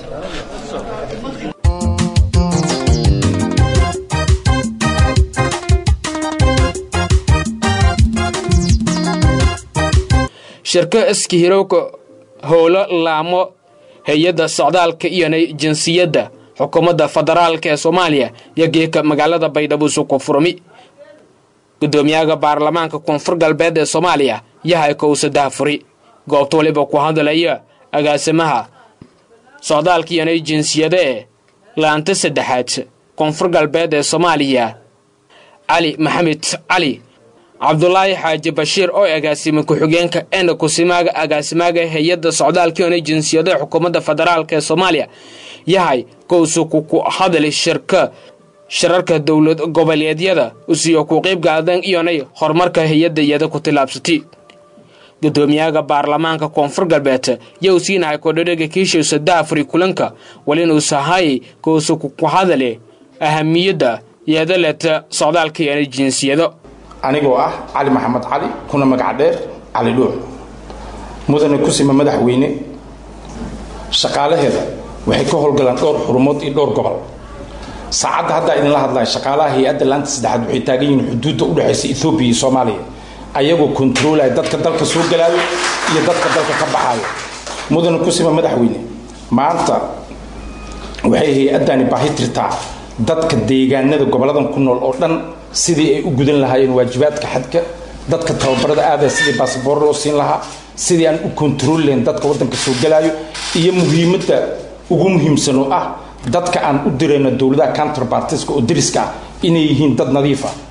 shirka iskahirowka howlo laamo hay-adda socdaalka iyo jinsiyadda xukuumadda federaalka ee soomaaliya iyo geeka magaalada baydhabo suku furmi gudoomiyaha baarlamaanka koonfur galbeed ee soomaaliya yahay kowsadaha furi goobta waliba ku hadlaya agaasimaha socdaalka iyo jinsiyada ee laanta saddexaad koonfur galbeed ee soomaaliya cali maxamed cali cabdulaahi xaaji bashiir oo agaasima ku-xigeenka ena kusimaaga agaasimaaga hay-adda socdaalka iyo jinsiyada xukuumadda federaalk ee soomaaliya yahay kowsuku ku hadli shirka shirarka dowlad goboleedyada usiyo ku qiybgaadan iyonay horumarka hay-adda iyada ku tillaabsatay gudoomiyaha baarlamaanka koonfur galbeed yow siinahay kodhadhega kiishowsa daafuri kulanka walinuusahay kowsuku ku hadli ahamiyadda yeedaleta socdaalka iyo jinsiyado anigoo ah cali maxamed cali kuna magac dheer cali dhuux mudane kusima madaxweyne shaqaalaheeda waxay ka howlgalaan dhowr xurumood iyo dhowr gobol saacadda haddaa idinla hadlaya shaqaalaha hay-adda laanta saddexaad waxay taagan yihiin xuduudda u dhexaysa ethoobiya iyo soomaaliya ayagoo kontaroolaya dadka dalka soo galaayo iyo dadka dalka ka baxaayo mudane kusima madaxweyne maanta waxay hay-addani baahi tirtaa dadka deegaanada goboladan ku nool oo dhan sidii ay u gudan lahaayeen waajibaadka xadka dadka tababarada aadaya sidii basaboor loo siin lahaa sidii aan u kontarool lahayn dadka waddanka soo galaayo iyo muhiimadda ugu muhiimsan oo ah dadka aan u dirayno dowladaha counterbartiska oo deriska ah inay yihiin dad nadiif ah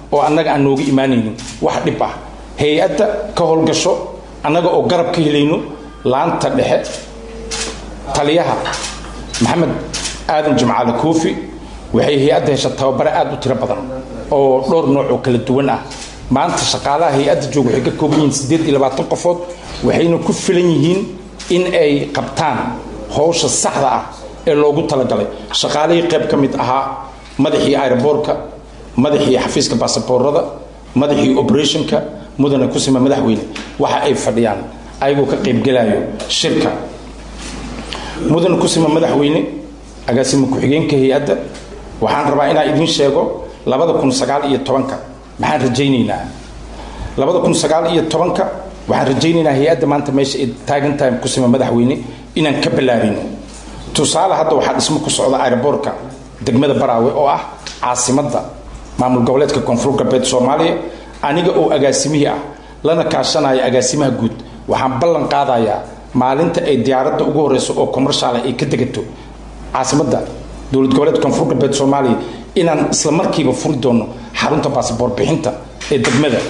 oo annaga aan nooga imaanaynin wax dhib ah hay-adda ka howlgasho annaga oo garab ka helayno laanta dhexe taliyaha maxamed aadan jimcaale koofi waxay hay-adda hesha tababare aad u tiro badan oo dhowr nooc oo kala duwan ah maanta shaqaalaha hay-adda jooga waxay ka kooban yihiin siddeed iyo labaatan qofood waxayna ku filan yihiin in ay qabtaan howsha saxda ah ee loogu talagalay shaqaalihii qayb ka mid ahaa madaxii aeroboortka madaxii xafiiska baasaboorada madaxii operationka mudane kusima madaxweyne waxa ay fadhiyaan ayagoo ka qaybgelayo shirka mudane kusima madaxweyne agaasima ku-xigeenka hay-adda waxaan rabaa inaan idiin sheego labada kun sagaal iyo tobanka maxaan rajaynaynaa labada kun sagaal iyo tobanka waxaan rajaynaynaa hay-adda maanta meesha ay taagan tahay kusima madaxweyne inaan ka ballaarino tusaale hadda waxaa dhismo ku socda aeroboortka degmada baraawe oo ah caasimadda maamul goboleedka koonfur galbeed soomaaliya aniga oo agaasimihii ah lana kaashanaya agaasimaha guud waxaan ballan qaadayaa maalinta ay diyaaradda ugu horeyso oo commershaala ay ka degato caasimadda dowlad goboleedka koonfur galbeed soomaaliya inaan isla markiiba furi doono xarunta baasboor bixinta ee degmada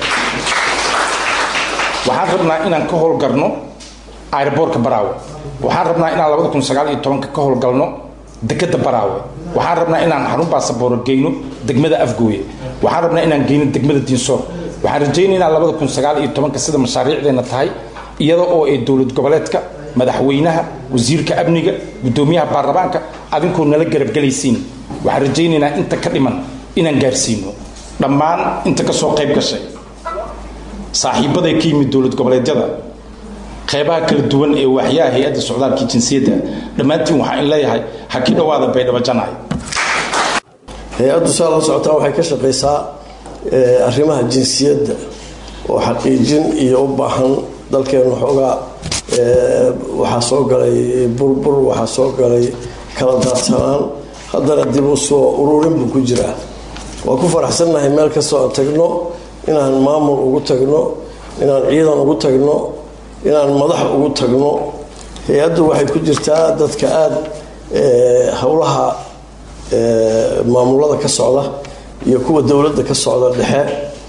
waxaan rabnaa inaan ka howlgarno aeroboortka baraawe waxaan rabnaa inaan labada kun sagaal iyo tobanka ka howlgalno dekada baraawe waxaan rabnaa inaan xarun baasabooro geyno degmada afgooye waxaan rabnaa inaan geyno degmada diinsoor waxaan rajaynaynaa labada kun sagaal iyo tobanka sida mashaariicdeena tahay iyada oo ay dowlad goboleedka madaxweynaha wasiirka amniga gudoomiyaha baarlamaanka adinkoo nala garabgelaysiin waxaan rajaynaynaa inta ka dhiman inaan gaarsiino dhammaan inta ka soo qayb gashay saaxiibaday ka yimid dowlad goboleedyada qeybaha kala duwan ee waaxyaha hay-adda socdaalkii jinsiyadda dhammaantiin waxaa in leeyahay ha ki dhowaada baydhabo janay hay-addu saa la socotaan waxay ka shaqaysaa arrimaha jinsiyadda oo xaqiijin iyo u baahan dalkeenu xoogaa waxaa soo galay burbur waxaa soo galay kala daadsanaan haddana dib u soo ururin buu ku jiraa waa ku faraxsannahay meel kastoo aan tagno inaan maamul ugu tagno inaan ciidan ugu tagno inaan madax ugu tagno hay-addu waxay ku jirtaa dadka aada howlaha maamulada ka socda iyo kuwa dowladda ka socda dhexe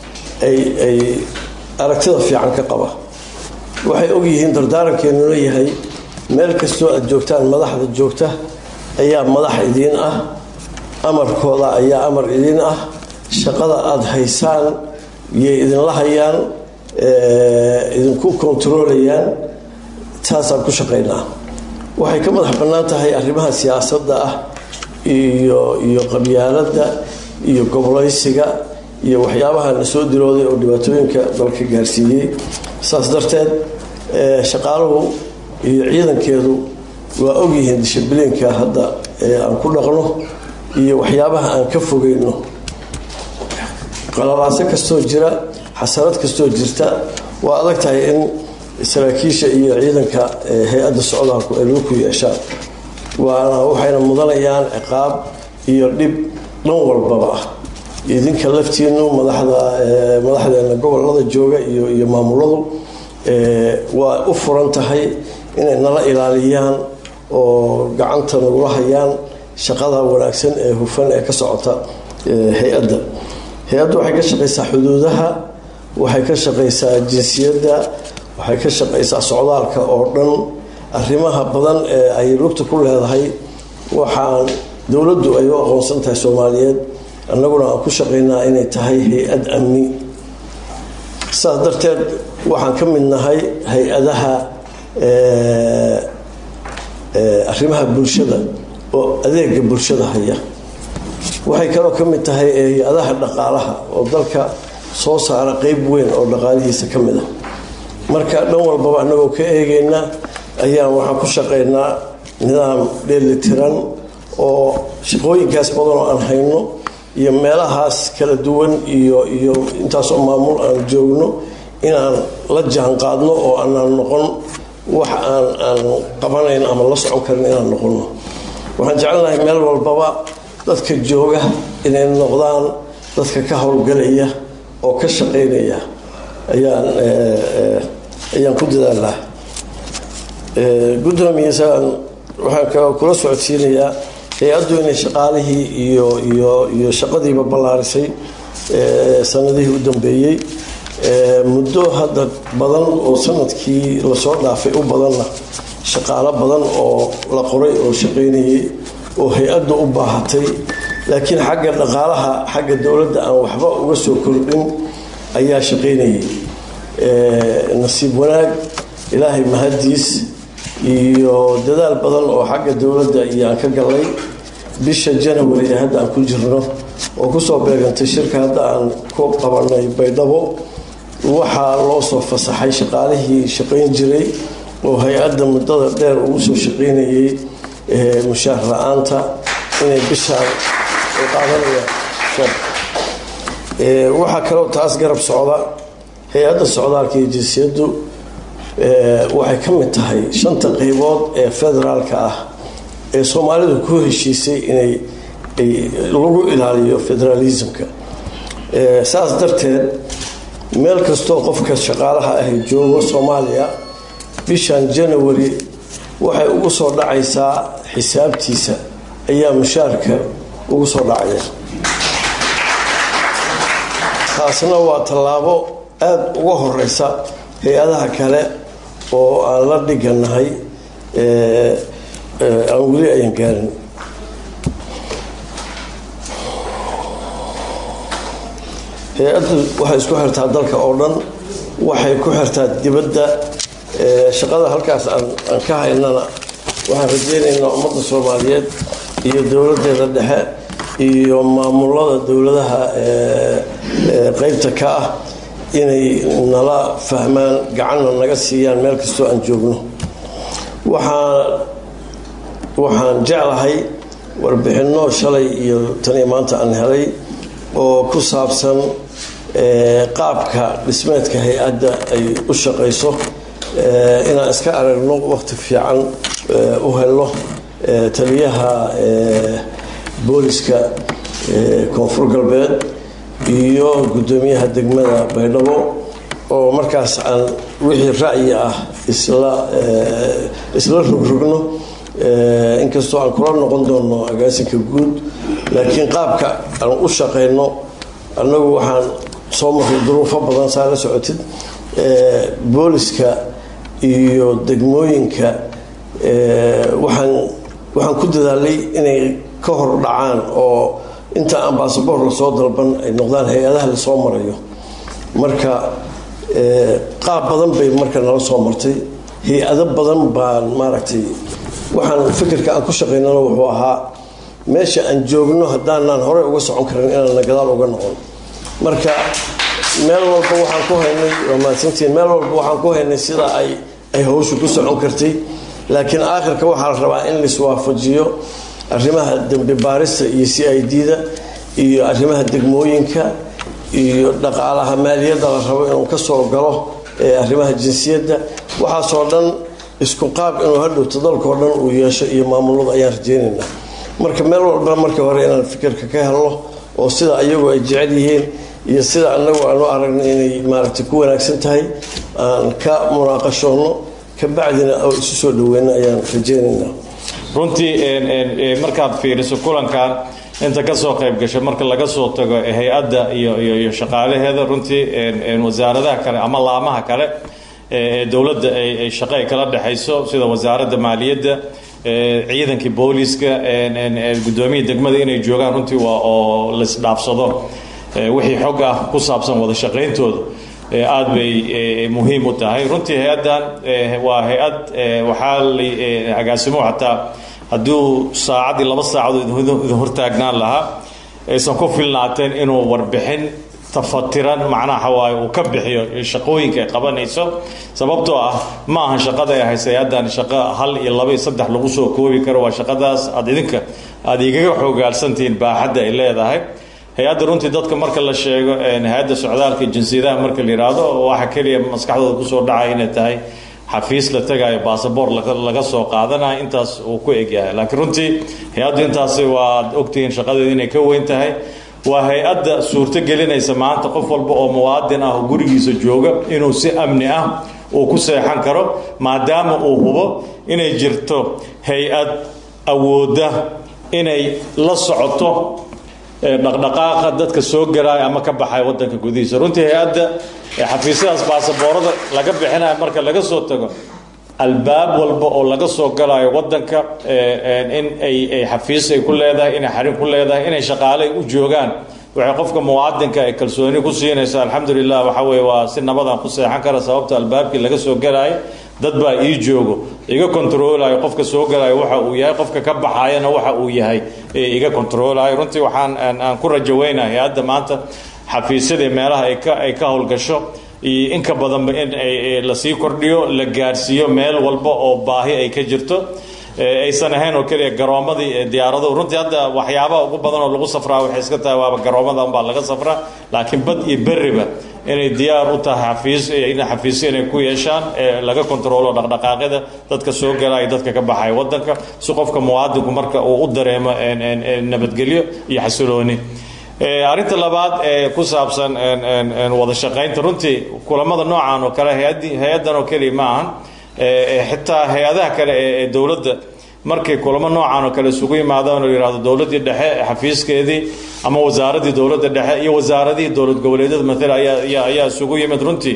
ay aragtida fiican ka qaba waxay ogyihiin dardaarankeenu leeyahay meel kastoo aad joogtaan madaxda joogta ayaa madax idiin ah amarkooda ayaa amar idiin ah shaqada aada haysaan yay idinla hayaan idinku kontarolayaan taasaan ku shaqaynaa waxay ka madax bannaan tahay arrimaha siyaasadda ah iyo iyo qabyaaladda iyo gobolaysiga iyo waxyaabaha la soo dirooday oo dhibaatooyinka dalka gaarsiiyey saas darteed shaqaaluhu iyo ciidankeedu waa ogyihiin dishibliinka hadda aan ku dhaqno iyo waxyaabaha aan ka fogeyno qalabaaso kastoo jira xasarad kastoo jirta waa adag tahay in saraakiisha iyo ciidanka hay-adda socdaalku ay lagu ku yeeshaan waana waxayna mudanayaan ciqaab iyo dhib dhan walbaba ah idinka laftiinu madaxda madaxdeena gobolada jooga iyo iyo maamuladu waa u furan tahay inay nala ilaaliyaan oo gacanta nagula hayaan shaqada wanaagsan ee hufan ee ka socota hay-adda hay-addu waxay ka shaqaysaa xuduudaha waxay ka shaqaysaa jinsiyadda waxay ka shaqaysaa socdaalka oo dhan arrimaha badan ee ay lugta ku leedahay waxaan dowladdu ay u aqoonsan tahay soomaaliyeed annaguna aan ku shaqaynaa inay tahay hay-ad amni saas darteed waxaan ka mid nahay hay-adaha arrimaha bulshada oo adeega bulshada haya waxay kaloo ka mid tahay hay-adaha dhaqaalaha oo dalka soo saara qeyb weyn oo dhaqaalihiisa ka mid ah marka dhan walbaba annagoo ka eegayna ayaan waxaan ku shaqaynaa nidaam dheelitiran oo shaqooyinkaas badanoo aan hayno iyo meelahaas kala duwan iyo iyo intaasoo maamul aan joogno inaan la jaan qaadno oo aanaan noqon wax aan aan qabanayn ama la socon karin inaan noqono waxaan jecelnahay meel walbaba dadka jooga inay noqdaan dadka ka howlgalaya oo ka shaqaynaya ayaan ayaan ku dadaalnaa gudoomiyasan waxaan kula socodsiinayaa hay-addu inay shaqaalihii iyo iyo iyo shaqadiiba ballaarisay sanadihii u dambeeyey muddo hadda badan oo sanadkii lasoo dhaafay u badanna shaqaalo badan oo la qoray oo shaqaynayay oo hay-adda u baahatay laakiin xagga dhaqaalaha xagga dowladda aan waxba uga soo kordhin ayaa shaqaynayay nasiib wanaag ilaahay mahadiis iyo dadaal badan oo xagga dowladda iyo aan ka galnay bisha janawari ee hadda aan ku jirno oo kusoo beegantay shirka hadda aan ku qabanay baydhabo waxaa loo soo fasaxay shaqaalihii shaqayn jiray oo hay-adda muddada dheer ugu soo shaqaynayay mushaar la-aanta inay bishaan qaadanayaan waxaa kaloo taas garab socda hay-adda socdaalka iyo jinsiyaddu waxay ka mid tahay shanta qaybood ee federaalka ah ee soomaalidu ku heshiisay inay lagu ilaaliyo federaalismka saas darteed meel kastoo qofka shaqaalaha ahy joogo soomaaliya bishan janawari waxay ugu soo dhacaysaa xisaabtiisa ayaa mushaarka ugu soo dhacaya taasna waa tallaabo aada uga horeysa hay-adaha kale oo aan la dhiganahay aan weli ayan gaarin hay-addu waxay isku xirtaa dalka oo dhan waxay ku xirtaa dibadda shaqada halkaas aan ka haynana waxaan rajeynaynaa ummadda soomaaliyeed iyo dowladeeda dhexe iyo maamulada dowladaha qeybta ka ah inay nala fahmaan gacanna naga siiyaan meel kastoo aan joogno waxaan waxaan jeclahay warbixinno shalay iyo taniyo maanta aan helay oo ku saabsan qaabka dhismeedka hay-adda ay u shaqayso inaan iska aragno waqti fiican u helno taliyaha booliska koonfur galbeed iyo guddoomiyaha degmada baydhabo oo markaas aan wixii ra'yi ah isla isla rogrogno inkastoo aan kula noqon doono agaasinka guud laakiin qaabka aan u shaqayno annagu waxaan soo marray duruufo badan saa la socotid booliska iyo degmooyinka waxaan waxaan ku dadaalay inay ka hor dhacaan oo inta aan basaboor lasoo dalban ay noqdaan hay-adaha lasoo marayo marka qaab badan bay marka nala soo martay hay-ado badan baan maaragtay waxaan fikirka aan ku shaqaynana wuxuu ahaa meesha aan joogno haddaanaan horey uga socon karin inaana gadaal uga noqon marka meel walba waxaan ku haynay waa mahadsantiin meel walba waxaan ku haynay sida ay ay hawshu ku socon kartay laakiin aakhirka waxaa la rabaa in laiswaafajiyo arrimaha dembi baarista iyo c i d-da iyo arrimaha degmooyinka iyo dhaqaalaha maaliyadda la rabo inuu ka soo galo arrimaha jinsiyadda waxaasoo dhan isku qaab inuu hadhowto dalkao dhan uu yeesho iyo maamulada ayaan rajeynaynaa marka meel walba marka hore inaan fikirka ka helno oo sida ayagu ay jecel yihiin iyo sida anagu aanu aragna inay maaragtay ku wanaagsan tahay aan ka munaaqashoonno kabacdina oo isu soo dhaweyno ayaan rajeynaynaa runtii markaad fiiriso kulankan inta kasoo qayb gashay marka laga soo tago hay-adda iyo shaqaalaheeda runtii wasaaradaha kale ama laamaha kale ee dowladda ay shaqo ay kala dhexayso sida wasaaradda maaliyadda ciidankii booliska gudoomiyii degmada inay joogaan runtii waa oo laisdhaafsado wixii xog ah ku saabsan wada shaqayntooda aada bay muhiim u tahay runtii hay-addan waa hay-ad waxaa la agaasimo xataa hadduu saacadii laba saacadood idin hortaagnaan lahaa aysan ku filnaateen inuu warbixin tafatiran macnaha waaye uu ka bixiyo shaqooyinka ay qabanayso sababtoo ah ma aha shaqada ay haysa hay-addan shaqo hal iyo laba iyo saddex lagu soo koobi karo waa shaqadaas aada idinka aada igaga xoogaalsantihiin baaxadda ay leedahay hay-adda runtii dadka marka la sheego hay-adda socdaalka jinsiyadaha marka la yidhaahdo waxa keliya maskaxdooda kusoo dhacaya inay tahay xafiis la tagayo basaboor laga soo qaadanayo intaas uu ku egyahay laakiin runtii hay-addu intaasi waad ogtihiin shaqadeedu inay ka weyn tahay waa hay-adda suurto gelinaysa maanta qof walba oo muwaadin ah oo gurigiisa jooga inuu si amni ah uu ku seexan karo maadaama uu hubo inay jirto hay-ad awoodda inay la socoto dhaqdhaqaaqa dadka soo galaaya ama ka baxaya wadanka gudihiisa runtii hay-adda xafiisyadaas baasaboorada laga bixinayo marka laga soo tago albaab walba oo laga soo galayo wadanka in ay xafiis ay ku leedahay inay xarin ku leedahay inay shaqaale u joogaan waxay qofka muwaadinka ay kalsooni ku siinaysa alxamdulilah waxa weye waa si nabadan ku seexan kara sababta albaabkii laga soo galayo dad baa ii joogo iga kontroolayo qofka soo galayo waxa uu yahay qofka ka baxayana waxa uu yahay iga kontroolayo runtii waxaan aan ku rajaweynahay hadda maanta xafiisyadii meelaha ay ka ay ka howlgasho iyo inka badanba in lasii kordhiyo la gaarsiiyo meel walba oo baahi ay ka jirto aysan ahayn oo keliya garoomadii diyaaraduhu runtii hadda waxyaabaha ugu badan oo lagu safraa waxay iska tahay waaba garoomada unbaa laga safraa laakiin bad iyo berriba inay diyaar u tahay xafiis in xafiisyo inay ku yeeshaan laga kontroolo dhaqdhaqaaqyada dadka soo galaya dadka ka baxaya wadanka si qofka muwaadinku marka uu u dareemo nabadgelyo iyo xasilooni arrinta labaad ee ku saabsan wada shaqaynta runtii kulamada noocan oo kale hay-addan oo keliya ma ahan xitaa hay-adaha kale ee dowladda markay kulamo noocan oo kale isugu yimaadaan oo yihahdo dowladdii dhexe xafiiskeedii ama wasaaraddii dowladda dhexe iyo wasaaradihii dowlad goboleedyada matala ayaa ayaa isugu yimid runtii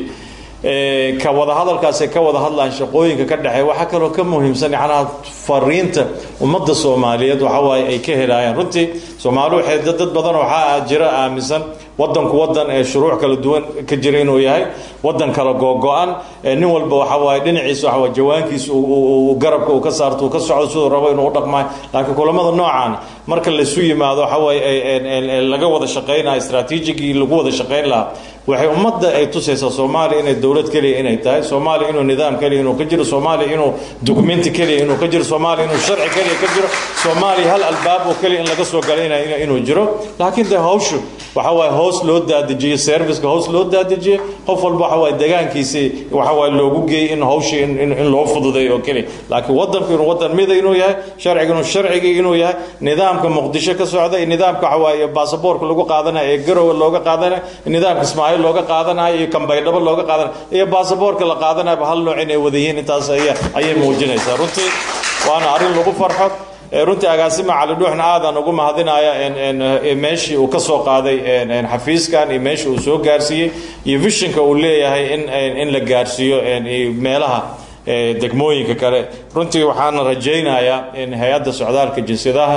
ka wada hadalkaasay ka wada hadlaan shaqooyinka ka dhexeey waxaa kaloo ka muhiimsan yacnaha fariinta ummadda soomaaliyeed waxa waaye ay ka helaayaan runtii soomaali waxay dad badan waxaa jira aaminsan wadanku wadan ee shuruuc kala duwan ka jira inuu yahay wadan kala googo-an nin walba waxa waaye dhinaciisa waxa waaye jawaankiisa garabka uu ka saarto uu ka socdo siduu rabo inuu u dhaqmaayo laakiin kulamada noocan marka laysu yimaado waxa waaye laga wada shaqaynayo istraatiijigii lagu wada shaqayn lahaa waxay ummadda ay tusaysaa soomaaliya inay dowlad keliya inay tahay soomaaliya inuu nidaam keliya inuu ka jiro soomaaliya inuu dukumenti keliya inuu ka jiro soomaaliya inuu sharci keliya ka jiro soomaaliya hal albaab oo keliya in laga soo galay inuu jiro laakiin de hawshu waxa waaye hoos loo daadejiyey serviceka hoos loo daadejiyey qof walba waxa waaye degaankiisii waxa waaye loogu geeyey in hawshii in loo fududeeyo oo keliya laakiin wadanku inuu wadan mida inuu yahay sharciga inuu sharcigii inuu yahay nidaamka muqdisho ka socda iyo nidaamka waxa waaye baasaboorka lagu qaadanayo ee garowe looga qaadanayo nidaamka ismaaciil looga qaadanayo iyo kambaydhabo looga qaadanayo iyo baasaboorka la qaadanayaba hal nooc inay wada yihiin intaas ayay muujinaysaa runtii waana arrin lagu farxo runtii agaasima cali dhuuxna aadaan ugu mahadinaya meeshii uu ka soo qaaday xafiiskan iyo meeshii uu soo gaarsiiyey iyo vishinka uu leeyahay in la gaarsiiyo meelaha degmooyinka kale runtii waxaana rajaynayaa in hay-adda socdaalka jinsiyadaha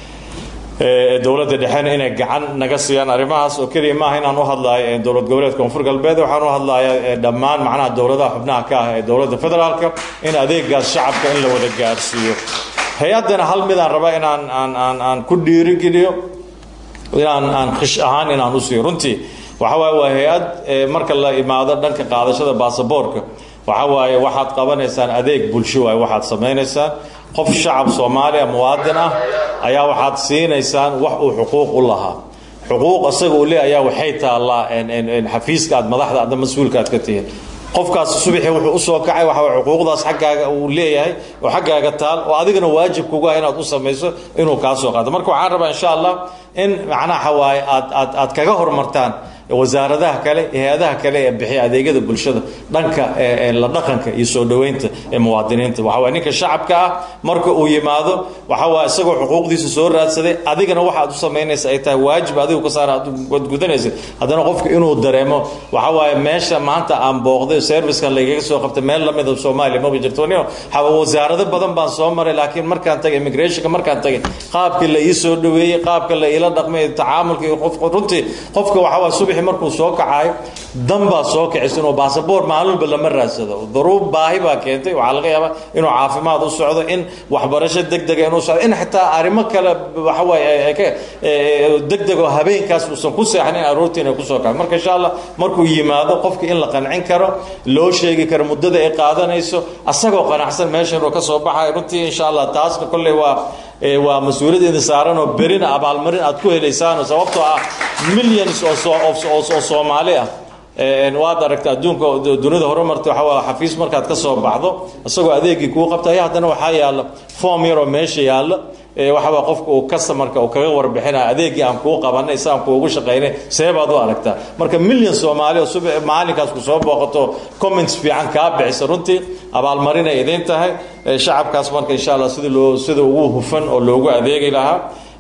dowladda dhexena inay gacan naga siiyaan arrimahaas oo keliya maaha inaan u hadlayo dowlad goboleedka koonfur galbeed waxaan u hadlayaa dhammaan macnaha dowladaha xubnaha ka ah ee dowladda federaalka in adeegaas shacabka in la wada gaarsiiyo hay-addana hal midaan raba inaan aan aan aan ku dhiirigeliyo inaan aan khish ahaan inaan u siiyo runtii waxa waaye waa hay-ad marka la imaado dhanka qaadashada baasaboorka waxa waaye waxaad qabanaysaan adeeg bulsho waaye waxaad samaynaysaan qof shacab soomaaliya muwaadin ah ayaa waxaad siinaysaan wax uu xuquuq u lahaa xuquuq isaga uu le ayaa waxay taallaa xafiiska aad madaxda adda mas-uulka aad ka tihiin qofkaas subaxii wuxuu usoo kacay waxa xuquuqdaas xaggaaga uu leeyahay oo xaggaaga taal oo adigana waajib kuga inaad u samayso inuu kaa soo qaado marka waxaan rabaa insha allah in macnaha waaye aad aad aad kaga hormartaan wasaaradaha kale hay-adaha kale ee bixiya adeegyada bulshada dhanka la dhaqanka iyo soo dhoweynta ee muwaadiniinta waxa waye ninka shacabka ah marka uu yimaado waxa waye isagoo xuquuqdiisa soo raadsaday adigana waxaad u samaynaysa ay tahay waajib adigu ka saara aad gudanaysid haddana qofka inuu dareemo waxa waaye meesha maanta aan booqday servicekan lagaga soo qabtay meel lamida soomaaliya maba jirto wasaarado badan baan soo maray laakiin markaan tagay immigrationka markaan tagay qaabkii la ii soo dhoweeyey qaabka la iila dhaqmay tacaamulka iyo qof runtii qofka waxa waye subax markuu soo kacayo dan baa soo kicisa inuu baasaboor maalinba lama raadsado duruub baahi baa keentay waxaa laga yaabaa inuu caafimaad u socdo in waxbarasho degdega inuu socdo in xitaa arrimo kale waxa waaye degdeg oo habeenkaas uusan ku seexanin aroortii inay kusoo kaco marka insha allah markuu yimaado qofka in la qancin karo loo sheegi karo muddada ay qaadanayso asagoo qanacsan meesha inuu ka soo baxayo runtii insha allah taasna kolley waa waa mas-uuliyaddeeda saaran oo berina abaalmarin aad ku helaysaan sababtoo ah millions oo soomaali ah waad aragta adduunka dunida horumarta waxa waa xafiis markaad ka soo baxdo isagoo adeegii kuu qabta ayaa haddana waxaa yaalla form yaroo meesha yaalla waxawaa qofka uu customarka uu kaga warbixinaya adeegii aan kuu qabanay si aan kuugu shaqaynay see baad u aragtaa marka million soomaali oo subax maalinkaas ku soo booqato comments fiican kaa bixisa runtii abaalmarinay idiin tahay shacabkaas marka insha allah sidii loo sida ugu hufan oo loogu adeegi lahaa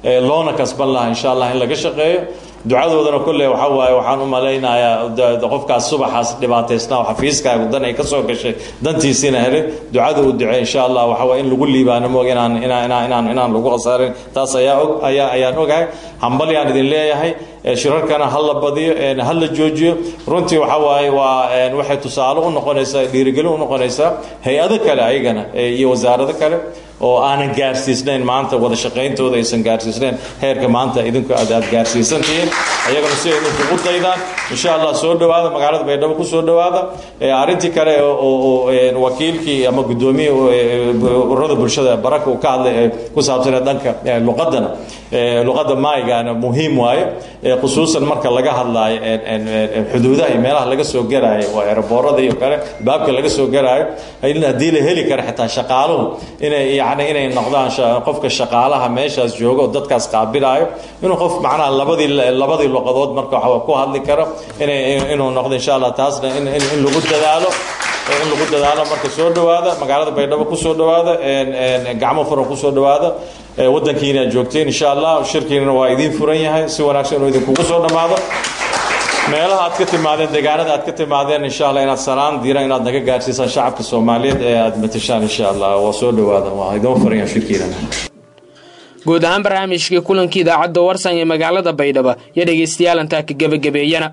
loona kasban lahaa insha allah in laga shaqeeyo ducadoodana kolley waxa waaye waxaan u malaynayaa qofkaas subaxaas dhibaataysnaa oo xafiiskaagu dan ay ka soo gashay dantiisiina helay ducada uu ducey insha allah waxa waaye in lagu liibaano moog inaan inaan inaan inaan inaan lagu khasaarin taas ayaa og ayaa ayaan ogahay hambalyaan idin leeyahay shirarkana ha la badiyo ha la joojiyo runtii waxa waaye waa waxay tusaale u noqonaysaa dhiirigelin u noqonaysaa hay-ado kale ayagana iyo wasaarado kale oo aanan gaarsiisnayn maanta wada shaqayntooda aysan gaarsiisnayn heerka maanta idinku aad aad gaarsiisantihiin ayagana si ay idinkugu daydaan insha allah soo dhowaada magaalada baydhabo ku soo dhowaada arrintii kale oo wakiilkii ama guddoomiyihii ururada bulshada baraka uu ka hadlay ee ku saabsanee dhanka luqadana luqadda maaygaana muhiim waaye khusuusan marka laga hadlaayo xuduudaha iyo meelaha laga soo garaayo waa eeraboorada iyo kale baabka laga soo garaayo haddii la heli kara xitaa shaqaaluhu inay yani inay noqdaan qofka shaqaalaha meeshaas jooga oo dadkaas qaabilaayo inuu qof macnaha labadii labadii luqadood marka waxa ku hadli karo inay inuu noqdo insha allah taasna in in lagu dadaalo in lagu dadaalo marka soo dhowaada magaalada baydhabo ku soo dhowaada gacmo furan ku soo dhowaada waddankiina joogteen insha allah shirkiinana waa idiin furan yahay si wanaagsan inuu idinkugu soo dhammaado meelaha aad ka timaadeen deegaanada aad ka timaadeen insha allah inaad salaan diiran inaad naga gaarsiisaan shacabka soomaaliyeed ee aad matashaan insha allah waa soo dhowaada waa idiin furan yahay shirkiinana guud ahaan barnaamijkii kulankii idaacadda warsan ee magaalada baydhabo iyo dhegaystayaal intaa ka gebagabeeyana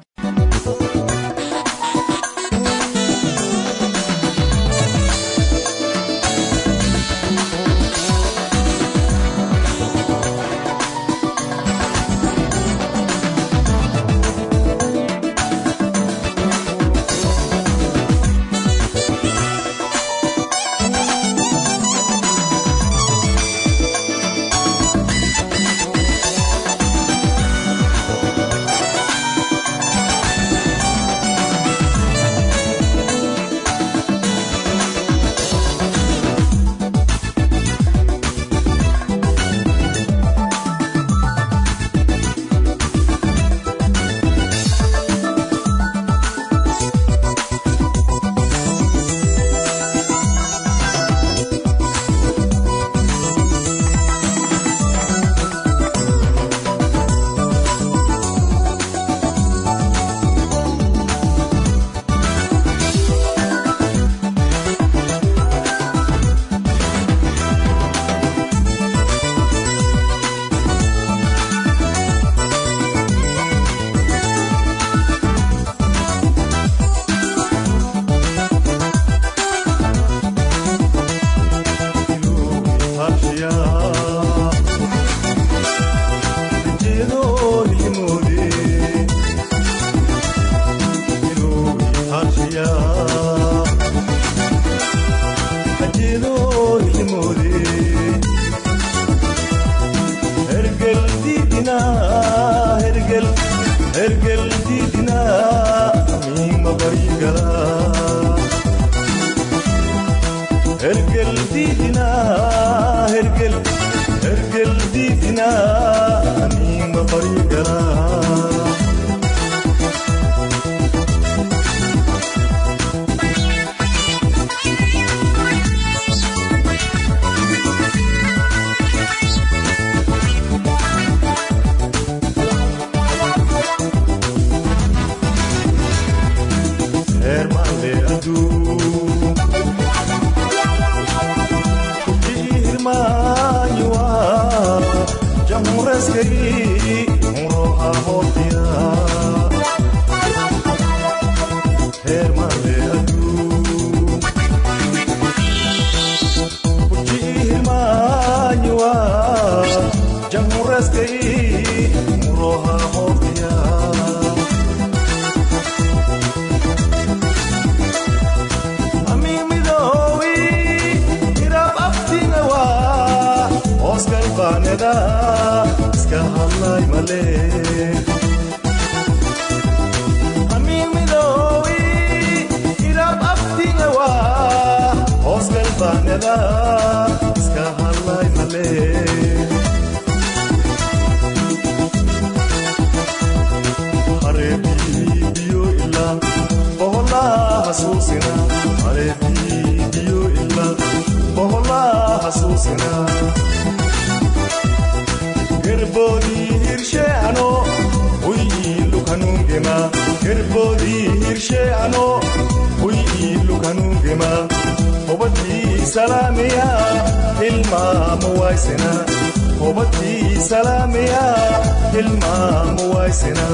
hurnima hubadii salaamiya hilmaamu waysina hubadii salaamiya hilmaamu waysina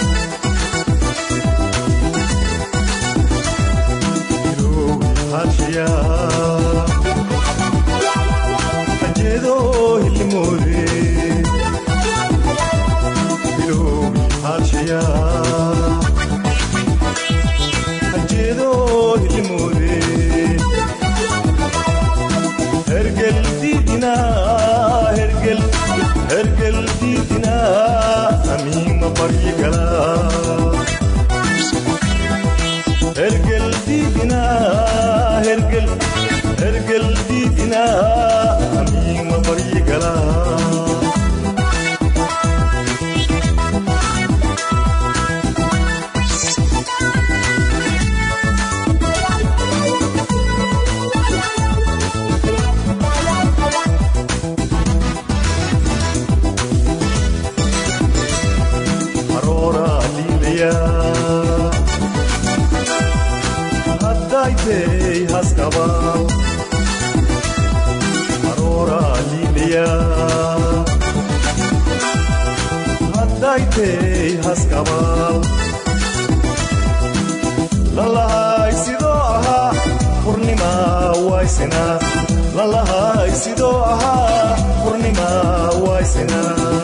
harshiya hajeedo hilimoode bilowgi harshiya hajeedo hilimoode hergel diidina hergel hergel diidina amiima baryigala hergel diidina hergel hergel diidina amiima baryigala aroora liilaya haddaitey haskaba aroora liilaya haddaitey haskaba lalahay sidoo ahaa hurnima waysina lalahay sidoo ahaa hurnima waysina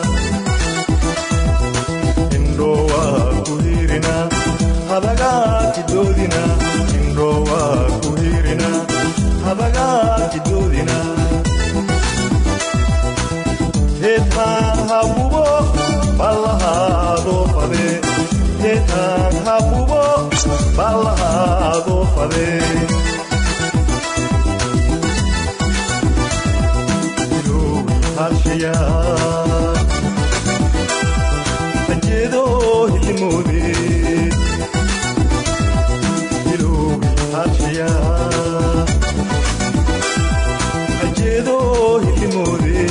indhowa ku hirina habagaaki doodina indhowa ku hirina habagaaki doodina heetaan habubo ballahaadoo fade heetaan habubo ballahaadoo fade iloowi harshayaa hajeedo hilimoode iloowi harshiya hajeedo hilimoode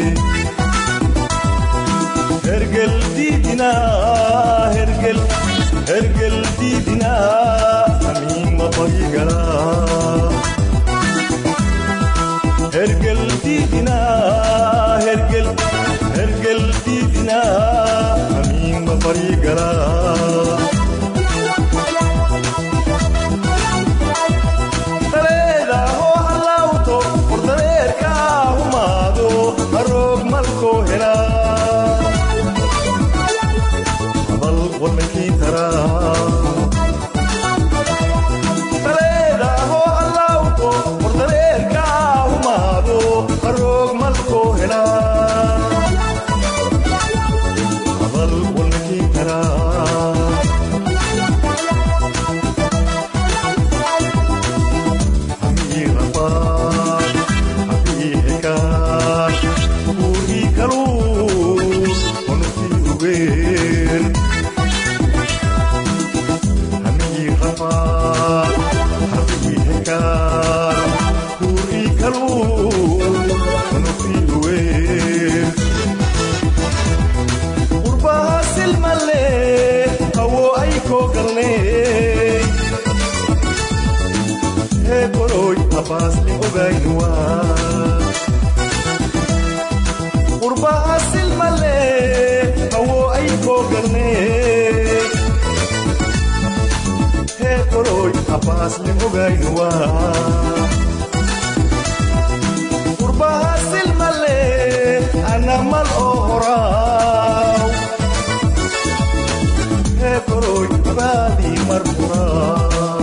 hergel diidina hergel hergel diidina amiima baryigala hergel diidina hergel hergel diidina amiima baryigala dareeda hoo hallawto hordareerka humaado haroog malkoo hela habal wadnankii taraa dareeda hoo hallawto hordareerka humaado haroog malkoo hela habal wadnankii taraa Abbas ni ogaynuwa qurbaha silmale hawo ay koo galnee hee qoroy abbaas ni ogaynuwa qurbaha silmale anamal oo horaaw hee qoroy abaadii mar horaa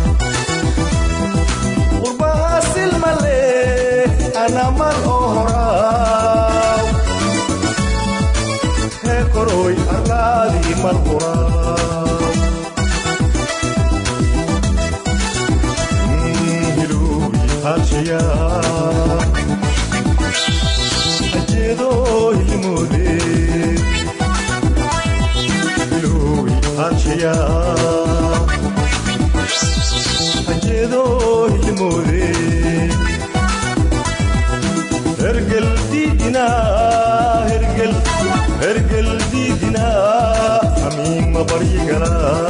qurbaha silmale anamal oo horaaw hee koroy arlaadii mal horaaw hiluubi harshayaa ajeedo hilmoode hiluubi harshayaa ajeedo hilmoode hergel diidina hergel hergel diidina amiima baryigala